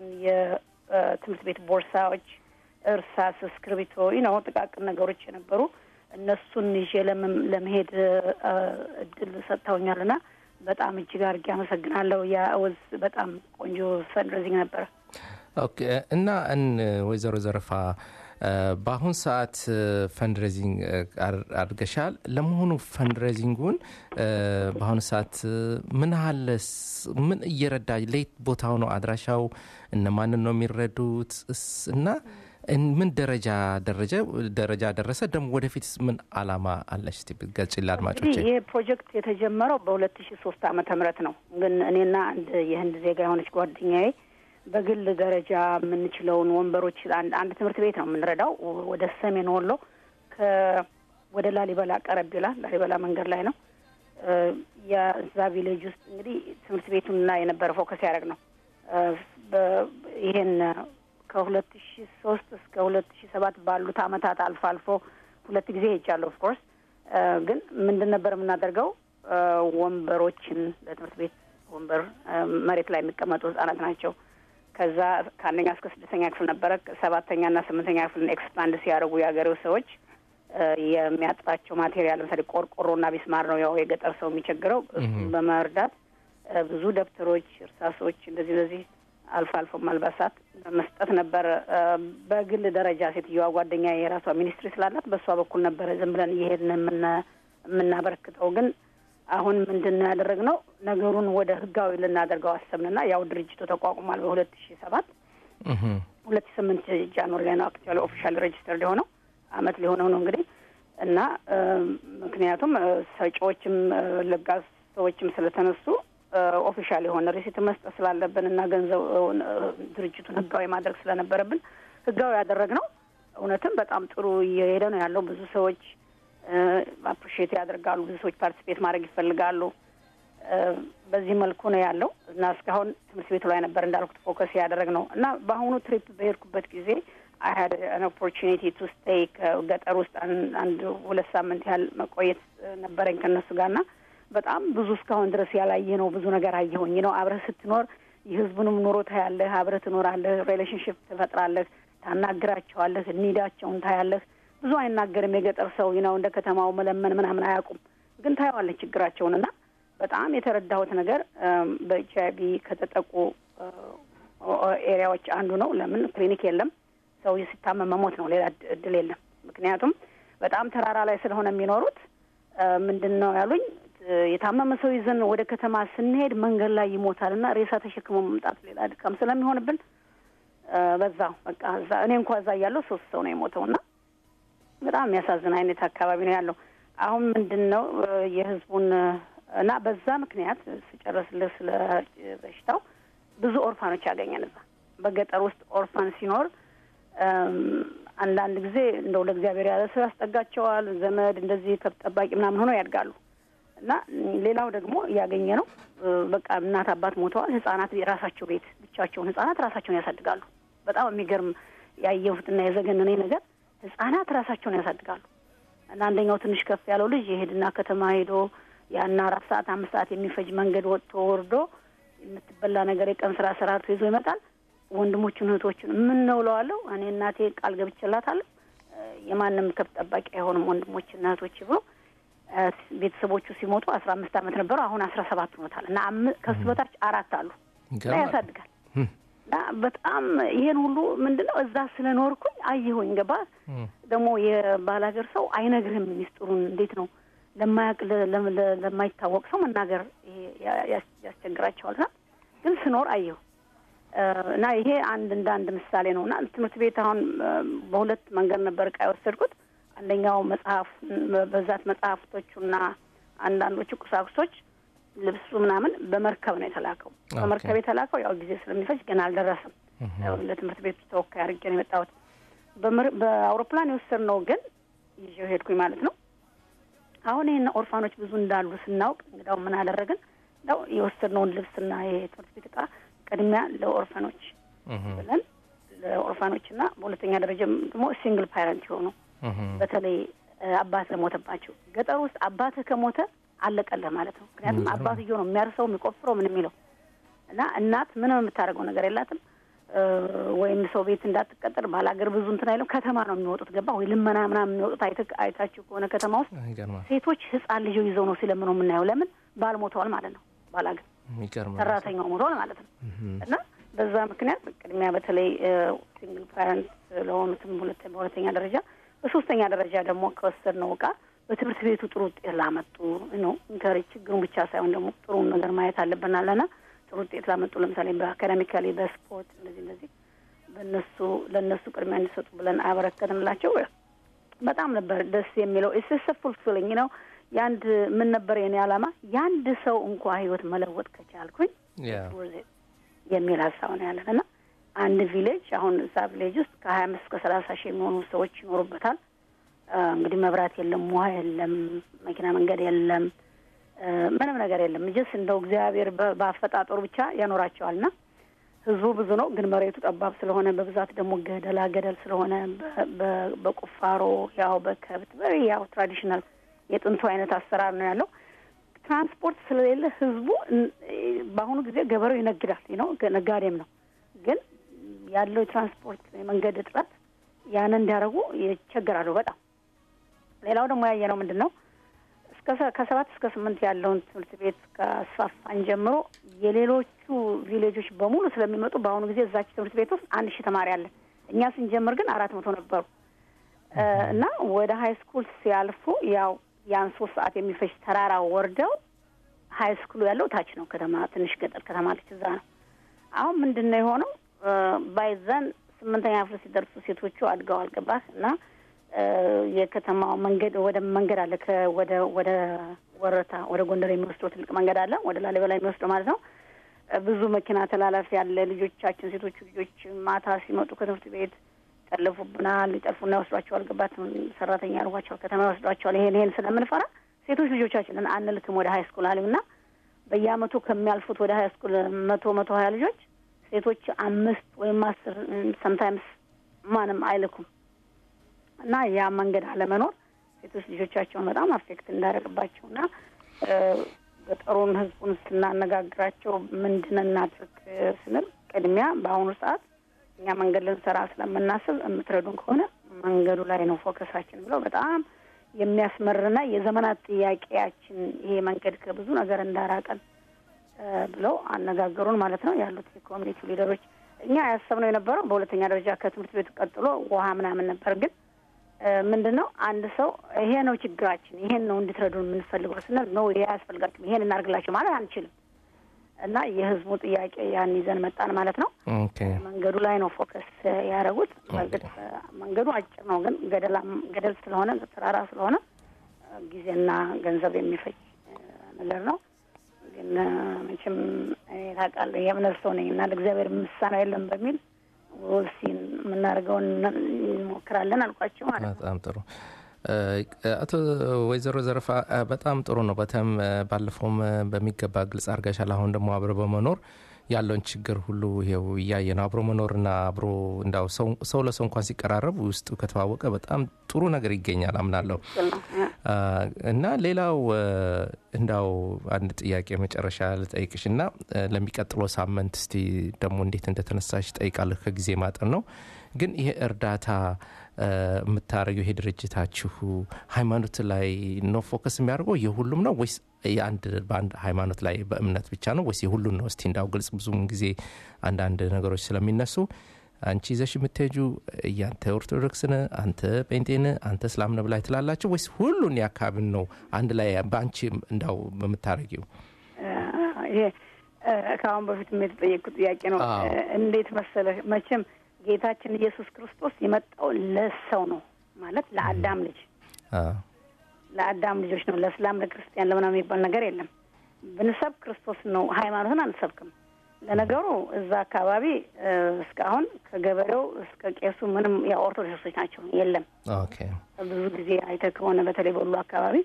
የትምህርት ቤት ቦርሳዎች፣ እርሳስ፣ እስክርቢቶ ነው ጥቃቅን ነገሮች የነበሩ እነሱን ይዤ ለመም- ለመሄድ እ፣ እድል ሰጥተውኛልና በጣም እጅግ አድርጌ አመሰግናለሁ። ያ ወዝ በጣም ቆንጆ ፈንድሬዚንግ ነበረ። ኦኬ እና እን ወይዘሮ ዘረፋ እ፣ በአሁን ሰዓት ፈንድሬዚንግ አድርገሻል። ለመሆኑ ፈንድሬዚንጉን እ፣ በአሁኑ ሰዓት እ፣ ምን ያህልስ ምን እየረዳ ለየት ቦታው ነው አድራሻው እነማንን ነው የሚረዱት እስ- እና እን- ምን ደረጃ ደረጃ ደረጃ ደረሰ? ደግሞ ወደፊት ምን አላማ አለሽ? እስቲ ብትገልጪ ለአድማጮቼ። እንግዲህ ይህ ፕሮጀክት የተጀመረው በሁለት ሺ ሶስት ዓመተ ምህረት ነው። ግን እኔና አንድ የህንድ ዜጋ የሆነች ጓደኛዬ በግል ደረጃ የምንችለውን ወንበሮች አንድ አንድ ትምህርት ቤት ነው የምንረዳው ወደ ሰሜን ወሎ ከ ወደ ላሊበላ ቀረብ ይላል። ላሊበላ መንገድ ላይ ነው። እ፣ የዛ ቪሌጅ ውስጥ እንግዲህ ትምህርት ቤቱን ላይ የነበረ ፎከስ ያደረግ ነው። እ፣ በ- ይሄን ከሁለት ሺ ሶስት እስከ ሁለት ሺ ሰባት ባሉት አመታት አልፎ አልፎ ሁለት ጊዜ ሄጃለሁ። ኦፍኮርስ ግን ምንድን ነበር የምናደርገው እ፣ ወንበሮችን ለትምህርት ቤት ወንበር እ፣ መሬት ላይ የሚቀመጡ ህጻናት ናቸው። ከዛ ከአንደኛ እስከ ስድስተኛ ክፍል ነበረ። ሰባተኛ እና ስምንተኛ ክፍልን ኤክስፓንድ ሲያደርጉ የሀገሬው ሰዎች እ፣ የሚያጥራቸው ማቴሪያል ለምሳሌ ቆርቆሮና ቢስማር ነው ያው የገጠር ሰው የሚቸግረው። እሱን በመርዳት እ፣ ብዙ ደብተሮች፣ እርሳሶች እንደዚህ እንደዚህ አልፎ አልፎም አልባሳት መስጠት ነበር። እ፣ በግል ደረጃ ሴትዮዋ ጓደኛ የራሷ ሚኒስትሪ ስላላት በእሷ በኩል ነበረ ዝም ብለን እየሄድን የምና- የምናበረክተው ግን አሁን ምንድን ነው ያደረግነው? ነገሩን ወደ ህጋዊ ልናደርገው አሰብንና ያው ድርጅቱ ተቋቁሟል በሁለት ሺ ሰባት እህ፣ ሁለት ሺ ስምንት ጃንዋሪ ላይ ነው አክቹዋሊ ኦፊሻል ሬጅስተር የሆነው አመት ሊሆነው ነው እንግዲህ እና እ፣ ምክንያቱም እ፣ ሰጪዎችም እ፣ ለጋስ ሰዎችም ስለተነሱ ኦፊሻል የሆነ ሪሲት መስጠት ስላለብን እና ገንዘብ እ፣ ድርጅቱን ህጋዊ ማድረግ ስለነበረብን ህጋዊ ያደረግነው እውነትም በጣም ጥሩ እየሄደ ነው ያለው። ብዙ ሰዎች አፕሪሺየት ያደርጋሉ። ብዙ ሰዎች ፓርቲሲፔት ማድረግ ይፈልጋሉ። እ፣ በዚህ መልኩ ነው ያለው እና እስካሁን ትምህርት ቤቱ ላይ ነበር እንዳልኩት ፎከስ ያደረግ ነው እና በአሁኑ ትሪፕ በሄድኩበት ጊዜ አይ ሀድ አን ኦፖርቹኒቲ ቱ ስቴይ ከገጠር ውስጥ አን- አንድ ሁለት ሳምንት ያህል መቆየት እ፣ ነበረኝ ከእነሱ ጋር እና በጣም ብዙ እስካሁን ድረስ ያላየ ነው ብዙ ነገር አየሁኝ ነው። አብረህ ስትኖር የህዝቡንም ኑሮ ታያለህ፣ አብረህ ትኖራለህ፣ ሪሌሽንሽፕ ትፈጥራለህ፣ ታናግራቸዋለህ፣ ኒዳቸውን ታያለህ። ብዙ አይናገርም የገጠር ሰው ነው እንደ ከተማው መለመን ምናምን አያውቁም፣ ግን ታየዋለህ ችግራቸውን እና በጣም የተረዳሁት ነገር በኤች አይ ቪ ከተጠቁ እ፣ ኤሪያዎች አንዱ ነው። ለምን ክሊኒክ የለም፣ ሰው ሲታመም መሞት ነው፣ ሌላ እድ- እድል የለም። ምክንያቱም በጣም ተራራ ላይ ስለሆነ የሚኖሩት እ፣ ምንድን ነው ያሉኝ እ፣ የታመመ ሰው ይዘን ወደ ከተማ ስንሄድ መንገድ ላይ ይሞታል እና ሬሳ ተሸክሞ መምጣት ሌላ ድካም ስለሚሆንብን እ፣ በዛው በቃ እዛ እኔ እንኳ እዛ እያለሁ ሶስት ሰው ነው የሞተው እና በጣም የሚያሳዝን አይነት አካባቢ ነው ያለው። አሁን ምንድን ነው እ፣ የህዝቡን እ፣ እና በዛ ምክንያት ስጨርስልህ ስለ በሽታው ብዙ ኦርፋኖች ያገኘን እዛ በገጠር ውስጥ ኦርፋን ሲኖር እም፣ አንዳንድ ጊዜ እንደው ለእግዚአብሔር ያለ ሰው ያስጠጋቸዋል። ዘመድ እንደዚህ ከብት ጠባቂ ምናምን ሆነው ያድጋሉ እና ሌላው ደግሞ ያገኘ ነው እ፣ በቃ እናት አባት ሞተዋል። ህጻናት የራሳቸው ቤት ብቻቸውን ህጻናት ራሳቸውን ያሳድጋሉ። በጣም የሚገርም ያየሁትና የዘገነነኝ ነገር ህጻናት ራሳቸውን ያሳድጋሉ እና አንደኛው ትንሽ ከፍ ያለው ልጅ የሄድና ከተማ ሄዶ ያን አራት ሰዓት አምስት ሰዓት የሚፈጅ መንገድ ወጥቶ ወርዶ የምትበላ ነገር የቀን ስራ ሰራርቶ ይዞ ይመጣል። ወንድሞቹን እህቶቹን ምን ነው እለዋለሁ እኔ እናቴ ቃል ገብቼላታለሁ እ፣ የማንም ከብት ጠባቂ አይሆንም ወንድሞችና እህቶች ብሎ እ፣ ቤተሰቦቹ ሲሞቱ አስራ አምስት ዓመት ነበረው አሁን አስራ ሰባት ሆኖታል እና አም- ከሱ በታች አራት አሉ እና ይገርማል። ያሳድጋል እም፣ እና በጣም ይሄን ሁሉ ምንድን ነው እዛ ስለኖርኩኝ አየሁኝ። ገባ እም፣ ደግሞ የባላገር ሰው አይነግርህም ሚስጥሩን እንዴት ነው ለማያውቅ ለ- ለ- ለ- ለማይታወቅ ሰው መናገር ይሄ ያ- ያስ- ያስቸግራቸዋል። ና ግን ስኖር አየሁ እ፣ እና ይሄ አንድ እንደ አንድ ምሳሌ ነው እና ትምህርት ቤት አሁን እ፣ በሁለት መንገድ ነበር እቃ የወሰድኩት። አንደኛው መጽሐፍ በብዛት መጽሐፍቶቹና አንዳንዶቹ ቁሳቁሶች ልብሱ ምናምን በመርከብ ነው የተላከው። በመርከብ የተላከው ያው ጊዜ ስለሚፈጅ ገና አልደረሰም። ያው ለትምህርት ቤቱ ተወካይ አድርጌ ነው የመጣሁት። በምር- በአውሮፕላን የወሰድነው ግን ይዤው ሄድኩኝ ማለት ነው። አሁን ይህን ኦርፋኖች ብዙ እንዳሉ ስናውቅ እንግዳው ምን አደረግን? ያው የወሰድነውን ልብስና የትምህርት ቤት እቃ ቅድሚያ ለኦርፋኖች ብለን ለኦርፋኖችና በሁለተኛ ደረጃ ደግሞ ሲንግል ፓረንት የሆኑ በተለይ እ፣ አባት ለሞተባቸው ገጠር ውስጥ አባትህ ከሞተ አለቀለህ ማለት ነው። ምክንያቱም አባትየው ነው የሚያርሰው የሚቆፍረው ምን የሚለው እና እናት ምንም የምታደርገው ነገር የላትም እ፣ ወይም ሰው ቤት እንዳትቀጠር ባላገር ብዙ እንትን አይለው ከተማ ነው የሚወጡት። ገባ ወይ ልመና ምናምን የሚወጡት አይተ- አይታችሁ ከሆነ ከተማ ውስጥ ይገርማል። ሴቶች ህፃን ልጅ ይዘው ነው ሲለምነው የምናየው። ለምን ባል ሞተዋል ማለት ነው። ባላገር ይገርማል። ሰራተኛው ሞተዋል ማለት ነው። እና በዛ ምክንያት ቅድሚያ በተለይ ሲንግል ፓረንት ለሆኑትም ሁለት በሁለተኛ ደረጃ በሶስተኛ ደረጃ ደግሞ ከወሰድነው እቃ በትምህርት ቤቱ ጥሩ ውጤት ላመጡ ነው እንከሪ ችግሩን ብቻ ሳይሆን ደግሞ ጥሩን ነገር ማየት አለብናል ና ጥሩ ውጤት ላመጡ ለምሳሌ በአካዳሚካሊ በስፖርት እንደዚህ እንደዚህ በእነሱ ለእነሱ ቅድሚያ እንዲሰጡ ብለን አበረከትንላቸው። በጣም ነበር ደስ የሚለው ኢትስ ፉልፊሊንግ ነው። የአንድ ምን ነበር የኔ ዓላማ የአንድ ሰው እንኳ ህይወት መለወጥ ከቻልኩኝ ያ worth it የሚል ሀሳብ ነው ያለን እና አንድ ቪሌጅ አሁን እዛ ቪሌጅ ውስጥ ከሀያ አምስት እስከ ሰላሳ ሺህ የሚሆኑ ሰዎች ይኖሩበታል። አ፣ እንግዲህ መብራት የለም፣ ውሃ የለም፣ መኪና መንገድ የለም፣ አ፣ ምንም ነገር የለም። ጀስ እንደው እግዚአብሔር በ- በአፈጣጠሩ ብቻ ያኖራቸዋል ና ህዝቡ ብዙ ነው፣ ግን መሬቱ ጠባብ ስለሆነ በብዛት ደግሞ ገደላ ገደል ስለሆነ በ- በ- በቁፋሮ ያው በከብት በ- ያው ትራዲሽናል የጥንቱ አይነት አሰራር ነው ያለው። ትራንስፖርት ስለሌለ ህዝቡ እን- በአሁኑ ጊዜ ገበሬው ይነግዳል ነው ነጋዴም ነው። ግን ያለው የትራንስፖርት የመንገድ እጥረት ያንን እንዲያደርጉ ይቸገራሉ በጣም። ሌላው ደግሞ ያየነው ምንድን ነው እስከ ሰ- ከሰባት እስከ ስምንት ያለውን ትምህርት ቤት ከአስፋፋን ጀምሮ የሌሎቹ ቪሌጆች በሙሉ ስለሚመጡ በአሁኑ ጊዜ እዛች ትምህርት ቤት ውስጥ አንድ ሺህ ተማሪ አለ። እኛ ስንጀምር ግን አራት መቶ ነበሩ እ፣ እና ወደ ሀይ ስኩል ሲያልፉ ያው ያን ሶስት ሰዓት የሚፈጅ ተራራ ወርደው ሀይ ስኩሉ ያለው ታች ነው። ከተማ ትንሽ ገጠር ከተማ አለች፣ እዛ ነው። አሁን ምንድን ነው የሆነው? ባይዘን ስምንተኛ ክፍል ሲደርሱ ሴቶቹ አድገው አልገባህ እና እ፣ የከተማው መንገድ ወደ መንገድ አለ ከ- ወደ ወደ ወረታ ወደ ጎንደር የሚወስደው ትልቅ መንገድ አለ፣ ወደ ላሊበላ የሚወስደው ማለት ነው። እ፣ ብዙ መኪና ተላላፊ ያለ ልጆቻችን ሴቶቹ ልጆች ማታ ሲመጡ ከትምህርት ቤት ጠልፉብናል፣ ሊጠልፉና ይወስዷቸዋል። ገባት ሰራተኛ ያርጓቸዋል፣ ከተማ ይወስዷቸዋል። ይሄን ይሄን ስለምንፈራ ሴቶች ልጆቻችንን አንልክም ወደ ሀይ ስኩል አሉና በየአመቱ ከሚያልፉት ወደ ሀይ ስኩል መቶ መቶ ሀያ ልጆች ሴቶች አምስት ወይም አስር ሰምታይምስ ማንም አይልኩም እና ያ መንገድ አለመኖር ሴቶች ልጆቻቸውን በጣም አፌክት እንዳደረግባቸው እና እ፣ ገጠሩን ህዝቡን ስናነጋግራቸው ምንድን እናድርግ ስንል ቅድሚያ በአሁኑ ሰዓት እኛ መንገድ ልንሰራ ስለምናስብ የምትረዱን ከሆነ መንገዱ ላይ ነው ፎከሳችን ብለው በጣም የሚያስመርና የዘመናት ጥያቄያችን ይሄ መንገድ ከብዙ ነገር እንዳራቀን እ፣ ብለው አነጋገሩን ማለት ነው ያሉት የኮሚኒቲ ሊደሮች። እኛ ያሰብነው የነበረው በሁለተኛ ደረጃ ከትምህርት ቤቱ ቀጥሎ ውሃ ምናምን ነበር። ግን እ፣ ምንድን ነው አንድ ሰው ይሄ ነው ችግራችን፣ ይሄን ነው እንድትረዱን የምንፈልገው ስንል ነው ይሄ አያስፈልጋችሁም፣ ይሄን እናርግላቸው ማለት አንችልም። እና የህዝቡ ጥያቄ ያን ይዘን መጣን ማለት ነው። ኦኬ መንገዱ ላይ ነው ፎከስ ያደረጉት። በእርግጥ መንገዱ አጭር ነው፣ ግን ገደላም ገደል ስለሆነ ተራራ ስለሆነ ጊዜና ገንዘብ የሚፈጅ ነገር ነው። ግን መቼም እኔ ታውቃለህ የእምነት ሰው ነኝ እና ለእግዚአብሔር የሚሳነው የለም በሚል ወሲ የምናደርገውን እንሞክራለን አልኳቸው ማለት ነው። በጣም ጥሩ አቶ ወይዘሮ ዘረፋ በጣም ጥሩ ነው። በተም ባለፈውም በሚገባ ግልጽ አድርገሻል። አሁን ደግሞ አብረ በመኖር ያለውን ችግር ሁሉ ይኸው እያየ ነው። አብሮ መኖርና አብሮ እንዳው ሰው ለሰው እንኳን ሲቀራረብ ውስጡ ከተዋወቀ በጣም ጥሩ ነገር ይገኛል አምናለሁ። እና ሌላው እንዳው አንድ ጥያቄ መጨረሻ ልጠይቅሽ እና ለሚቀጥለው ሳምንት እስቲ ደግሞ እንዴት እንደተነሳሽ ጠይቃለሁ። ከጊዜ ማጠር ነው ግን ይሄ እርዳታ የምታደርገው ይሄ ድርጅታችሁ ሃይማኖት ላይ ነው ፎከስ የሚያደርገው የሁሉም ነው ወይስ የአንድ በአንድ ሃይማኖት ላይ በእምነት ብቻ ነው ወይስ የሁሉን ነው? እስቲ እንዳው ግልጽ ብዙም ጊዜ አንዳንድ ነገሮች ስለሚነሱ አንቺ ይዘሽ የምትሄጁ እያንተ ኦርቶዶክስን፣ አንተ ጴንጤን፣ አንተ እስላምን ብላይ ትላላችሁ ወይስ ሁሉን ያካብን ነው አንድ ላይ በአንቺ እንዳው በምታደርጊው? ይሄ ከአሁን በፊት የተጠየቅኩት ጥያቄ ነው። እንዴት መሰለህ መቼም ጌታችን ኢየሱስ ክርስቶስ የመጣው ለሰው ነው ማለት ለአዳም ልጅ ለአዳም ልጆች ነው። ለእስላም ለክርስቲያን ለምናምን የሚባል ነገር የለም። ብንሰብክ ክርስቶስ ነው፣ ሃይማኖትን አንሰብክም። ለነገሩ እዛ አካባቢ እስካሁን ከገበሬው እስከ ቄሱ ምንም ያው ኦርቶዶክሶች ናቸው። የለም ብዙ ጊዜ አይተህ ከሆነ በተለይ በሁሉ አካባቢ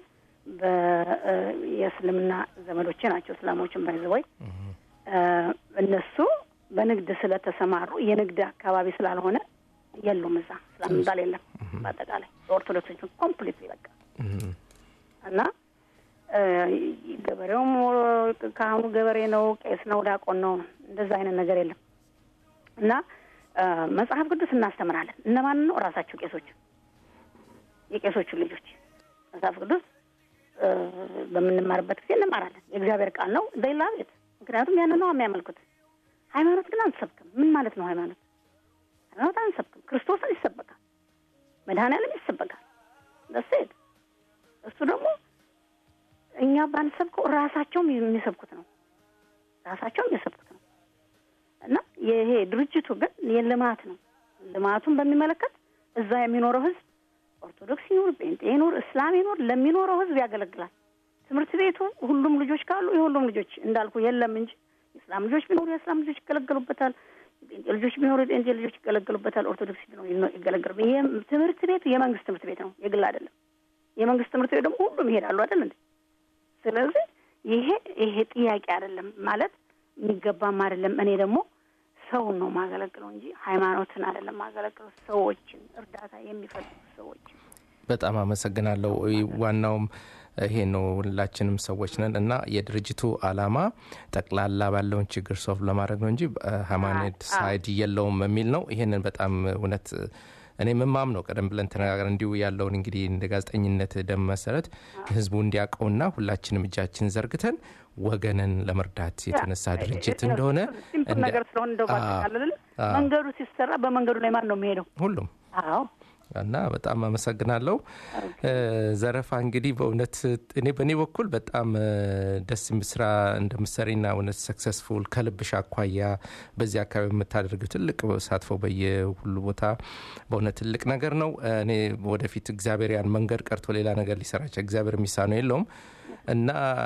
የእስልምና ዘመዶቼ ናቸው። እስላሞችን ባይዘወይ እነሱ በንግድ ስለተሰማሩ የንግድ አካባቢ ስላልሆነ የሉም። እዛ እስላም የሚባል የለም። በአጠቃላይ ኦርቶዶክሶች ኮምፕሊት በቃ እና ገበሬውም ካህኑ ገበሬ ነው፣ ቄስ ነው፣ ዲያቆን ነው። እንደዛ አይነት ነገር የለም እና መጽሐፍ ቅዱስ እናስተምራለን። እነማን ነው? ራሳቸው ቄሶች፣ የቄሶቹ ልጆች መጽሐፍ ቅዱስ በምንማርበት ጊዜ እንማራለን። የእግዚአብሔር ቃል ነው። ዜላ ቤት ምክንያቱም ያን ነው የሚያመልኩት። ሃይማኖት ግን አንሰብክም። ምን ማለት ነው ሃይማኖት? ሃይማኖት አንሰብክም። ክርስቶስን ይሰበካል፣ መድኃኔዓለም ይሰበካል። ደሴት እሱ ደግሞ እኛ ባንሰብከው ራሳቸውም የሚሰብኩት ነው። ራሳቸውም የሚሰብኩት ነው እና ይሄ ድርጅቱ ግን የልማት ነው። ልማቱን በሚመለከት እዛ የሚኖረው ህዝብ ኦርቶዶክስ ይኑር፣ ጴንጤ ይኑር፣ እስላም ይኑር ለሚኖረው ህዝብ ያገለግላል። ትምህርት ቤቱ ሁሉም ልጆች ካሉ የሁሉም ልጆች እንዳልኩ የለም እንጂ የእስላም ልጆች ቢኖሩ የእስላም ልጆች ይገለገሉበታል። የጴንጤ ልጆች ቢኖሩ የጴንጤ ልጆች ይገለገሉበታል። ኦርቶዶክስ ቢኖሩ ይገለገሉ። ይሄ ትምህርት ቤቱ የመንግስት ትምህርት ቤት ነው፣ የግል አይደለም። የመንግስት ትምህርት ቤት ደግሞ ሁሉም ይሄዳሉ አይደል እንዴ? ስለዚህ ይሄ ይሄ ጥያቄ አይደለም ማለት የሚገባም አይደለም። እኔ ደግሞ ሰውን ነው ማገለግለው እንጂ ሃይማኖትን አይደለም ማገለግለው፣ ሰዎችን እርዳታ የሚፈልጉ ሰዎችን። በጣም አመሰግናለሁ። ዋናውም ይሄ ነው። ሁላችንም ሰዎች ነን እና የድርጅቱ አላማ ጠቅላላ ባለውን ችግር ሶፍ ለማድረግ ነው እንጂ ሃይማኖት ሳይድ የለውም የሚል ነው። ይሄንን በጣም እውነት እኔ ምማም ነው። ቀደም ብለን ተነጋገር እንዲሁ ያለውን እንግዲህ እንደ ጋዜጠኝነት ደም መሰረት ህዝቡ እንዲያውቀውና ሁላችንም እጃችን ዘርግተን ወገንን ለመርዳት የተነሳ ድርጅት እንደሆነ ነገር ስለሆነ እንደው ባጠቃልል መንገዱ ሲሰራ በመንገዱ ላይ ማን ነው የሚሄደው? ሁሉም አዎ እና በጣም አመሰግናለሁ ዘረፋ። እንግዲህ በእውነት እኔ በእኔ በኩል በጣም ደስ ስራ እንደምሰሪና እውነት ሰክሰስፉል ከልብሽ አኳያ በዚህ አካባቢ የምታደርገው ትልቅ ተሳትፎ በየሁሉ ቦታ በእውነት ትልቅ ነገር ነው። እኔ ወደፊት እግዚአብሔር ያን መንገድ ቀርቶ ሌላ ነገር ሊሰራቸው እግዚአብሔር የሚሳነው የለውም እና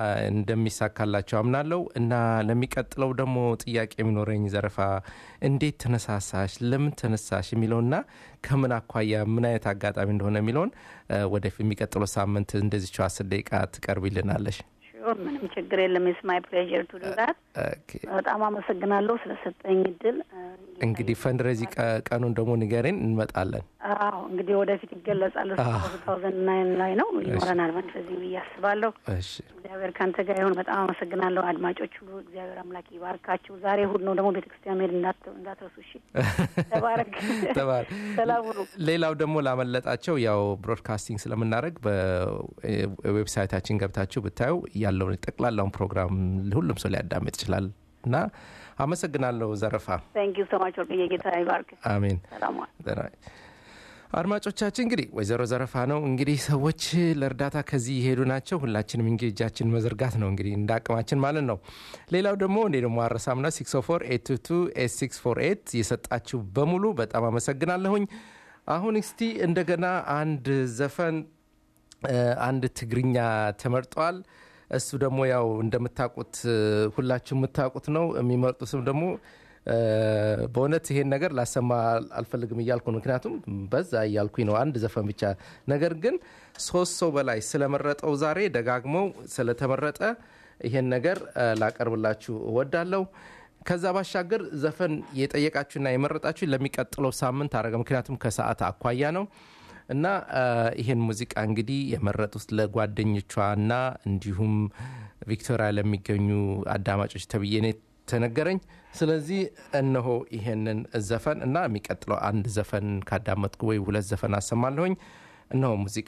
እንደሚሳካላቸው አምናለሁ። እና ለሚቀጥለው ደግሞ ጥያቄ የሚኖረኝ ዘረፋ እንዴት ተነሳሳሽ፣ ለምን ተነሳሽ የሚለውና ከምን አኳያ ምን አይነት አጋጣሚ እንደሆነ የሚለውን ወደፊት የሚቀጥለው ሳምንት እንደዚችው አስር ደቂቃ ትቀርቢልናለሽ። ምንም ችግር የለም። ስ ማይ ፕሌዥር ቱ ዱ ዛት። በጣም አመሰግናለሁ ስለሰጠኝ እድል። እንግዲህ ፈንድረዚ ቀኑን ደግሞ ንገሬን፣ እንመጣለን። አዎ እንግዲህ ወደፊት ይገለጻል። ቱ ታውዘንድ ናይን ላይ ነው ይኖረናል ፈንድረዚ ብዬ አስባለሁ። እግዚአብሔር ከአንተ ጋር ይሁን። በጣም አመሰግናለሁ። አድማጮች ሁሉ እግዚአብሔር አምላክ ይባርካችሁ። ዛሬ እሑድ ነው ደግሞ ቤተ ክርስቲያን መሄድ እንዳትረሱ። እሺ፣ ተባረክ። ሰላም ሁኑ። ሌላው ደግሞ ላመለጣቸው ያው ብሮድካስቲንግ ስለምናደርግ በዌብሳይታችን ገብታችሁ ብታዩ ያለውን ጠቅላላውን ፕሮግራም ሁሉም ሰው ሊያዳምጥ ይችላል እና አመሰግናለሁ ዘረፋ። ታንክ ዩ ሶ ማች ወርቅዬ። ጌታ ይባርክ። አሜን። ሰላም አድማጮቻችን እንግዲህ ወይዘሮ ዘረፋ ነው እንግዲህ ሰዎች ለእርዳታ ከዚህ የሄዱ ናቸው። ሁላችንም እንግዲህ እጃችን መዘርጋት ነው እንግዲህ እንደ አቅማችን ማለት ነው። ሌላው ደግሞ እኔ ደግሞ አረሳምና 604 የሰጣችሁ በሙሉ በጣም አመሰግናለሁኝ። አሁን እስቲ እንደገና አንድ ዘፈን እ፣ አንድ ትግርኛ ተመርጧል። እሱ ደግሞ ያው እንደምታውቁት እ፣ ሁላችሁ የምታውቁት ነው። የሚመርጡትም ደግሞ እ፣ በእውነት ይሄን ነገር ላሰማ አልፈልግም እያልኩ ነው። ምክንያቱም በዛ እያልኩኝ ነው አንድ ዘፈን ብቻ። ነገር ግን ሶስት ሰው በላይ ስለመረጠው ዛሬ ደጋግመው ስለተመረጠ ይሄን ነገር እ፣ ላቀርብላችሁ እወዳለሁ። ከዛ ባሻገር ዘፈን የጠየቃችሁና የመረጣችሁ ለሚቀጥለው ሳምንት አረገ። ምክንያቱም ከሰዓት አኳያ ነው እና እ፣ ይሄን ሙዚቃ እንግዲህ የመረጡት ለጓደኞቿና እንዲሁም ቪክቶሪያ ለሚገኙ አዳማጮች ተብዬ ነው ተነገረኝ። ስለዚህ እነሆ ይሄንን ዘፈን እና የሚቀጥለው አንድ ዘፈን ካዳመጥኩ ወይ ሁለት ዘፈን አሰማለሁኝ። እነሆ ሙዚቃ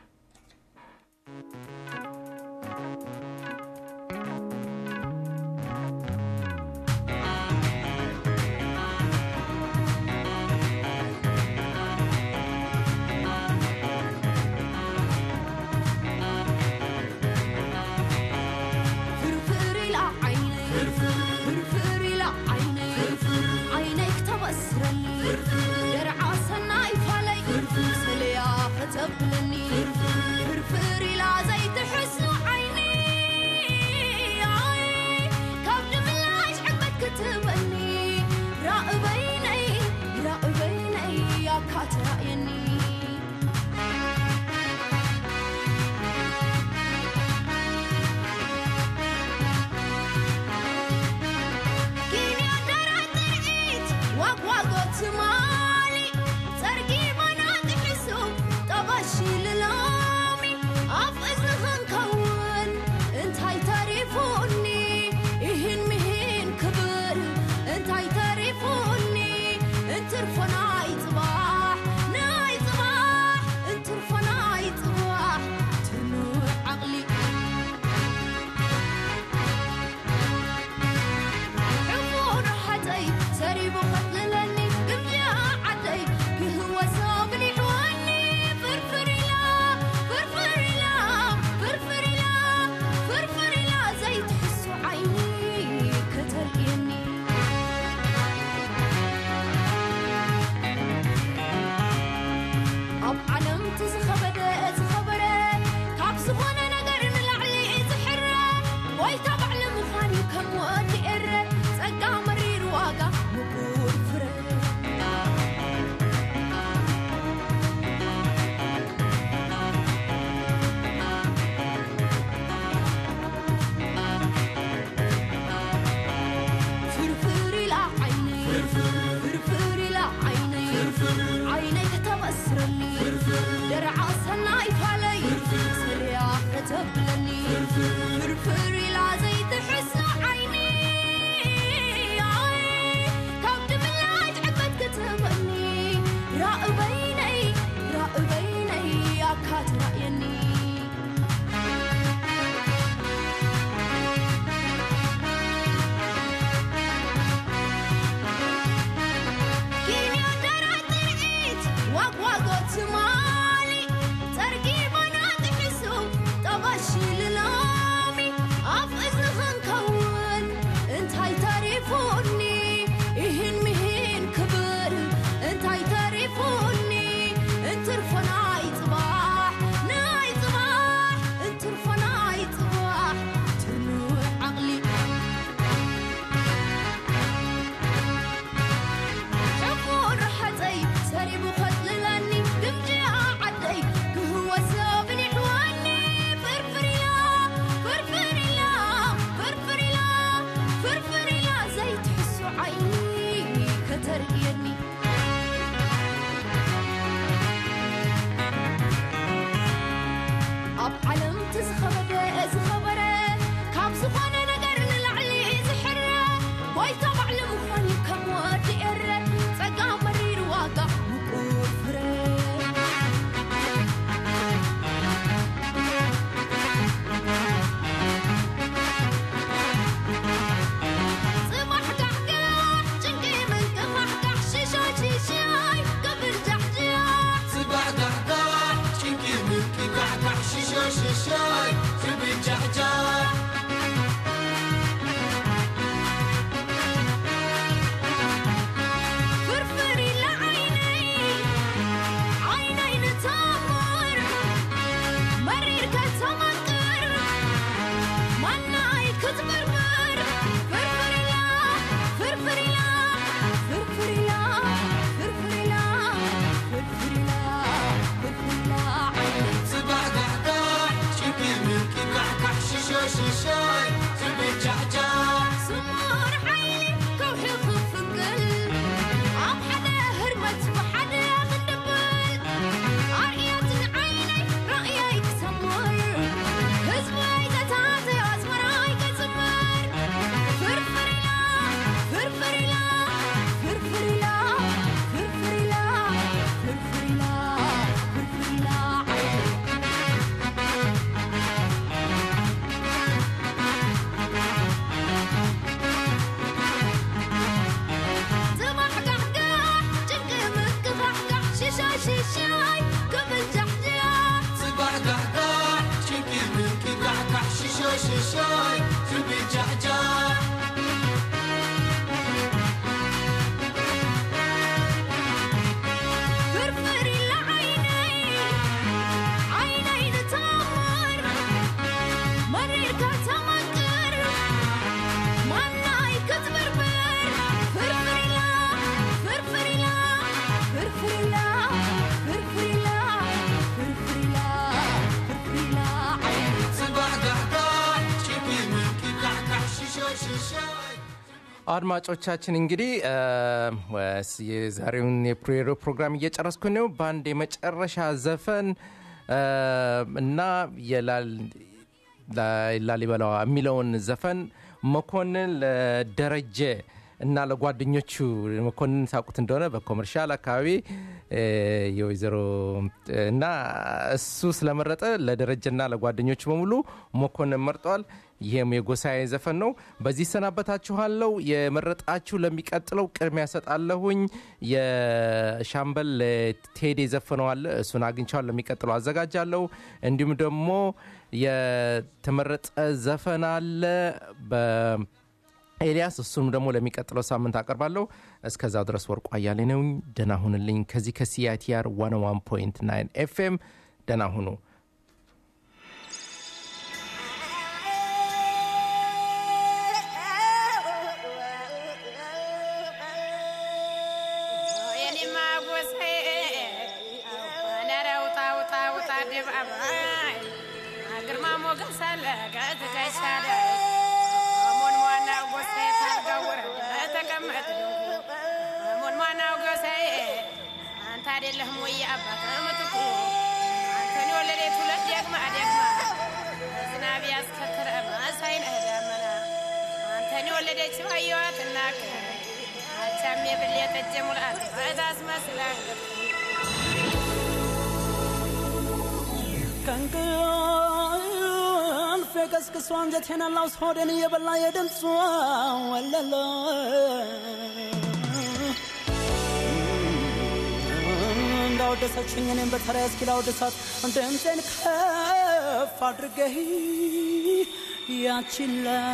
ፍርፍር ኢላ ዓይነይ ፍርፍር ኢላ ዓይነይ ዓይነይ ክተበስረኒ ደርዓ ሰናይ ፋለይ ሰለያ ከተብለኒ ፍርፍር ኢላ ዘይትሕዝ ሽሻይ ክብል ጃሕጃሕ ጽባሕ ጋሕጋሕ ጭንቂ ምንቂ ጋሕጋሕ ሽሾ ሽሾይ ክብል ጃሕጃሕ ፍርፍር ኢላ ዓይነይ ዓይነይ ንተኣምር መሪርካ ተመቅር ማናይ ክትብርብር ፍርፍር ኢላ ፍርፍር ኢላ ፍርፍር ኢላ ፍርፍር ኢላ ፍርፍር ኢላ ፍርፍር ኢላ ዓይነይ ጽባሕ ጋሕጋሕ ጭንቂ ምንቂ ጋሕጋሕ ሽሾ ሽሾይ አድማጮቻችን እንግዲህ እ፣ ወስ የዛሬውን የፕሬሮ ፕሮግራም እየጨረስኩ ነው። በአንድ የመጨረሻ ዘፈን እ፣ እና የላል- ላ- ላሊበላዋ የሚለውን ዘፈን መኮንን ለደረጀ እና ለጓደኞቹ መኮንን ሳቁት እንደሆነ በኮመርሻል አካባቢ እ፣ የወይዘሮ እና እሱ ስለመረጠ ለደረጀና ለጓደኞቹ በሙሉ መኮንን መርጧል። ይህም የጎሳዬ ዘፈን ነው። በዚህ ሰናበታችኋለሁ። የመረጣችሁ ለሚቀጥለው ቅድሚያ ሰጣለሁኝ። የሻምበል ቴዲ ዘፈነዋል። እሱን አግኝቻውን ለሚቀጥለው አዘጋጃለሁ። እንዲሁም ደግሞ የተመረጠ ዘፈን አለ በኤልያስ እሱንም ደግሞ ለሚቀጥለው ሳምንት አቀርባለሁ። እስከዛው ድረስ ወርቁ አያሌ ነኝ። ደህና ሁንልኝ። ከዚህ ከሲአይቲአር 101.9 ኤፍኤም ደህና ሁኑ። የኔማ ጎሳዬ ኧረ ውጣ ውጣ ውጣ አደባባይ ግርማ ሞገስ አለ ከትከሻ ላይ ሞን ዋናው ጎሳዬ ታልጋው ወረደ ተቀመጥ ሞን ዋናው ጎሳዬ አንተ አይደለህም ወይ አባት ምትኩ አንተን የወለደች ሁለት ደግማ ደግማ ዝናብ ያስከትረ መሳይነህ ደመና አንተን የወለደች ባየዋት እናክ አቻም የብል የጠጀ ሙላት በታስመስላል ከእንቅልፍ የቀስቅሶ አንጀቴን አላውስ ሆዴን እየበላ የድምጿ ወለለ እንዳወደሰችኝ እኔም በተራዬ እስኪ ላወድሳት ድምፄን ከፍ አድርጌ ያቺን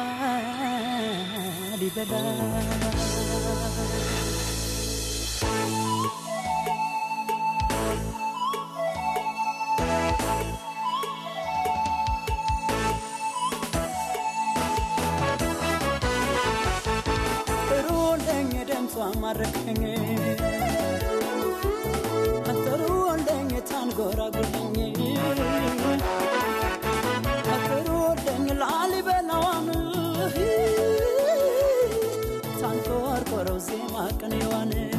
ላሊበላ ጥሩልኝ ድምጿ ማረከኝ ጥሩልኝ ታንጎራጉልኝ ጥሩልኝ ላሊበላዋን ታንቆርቆረው ዜማ ቅኔዋን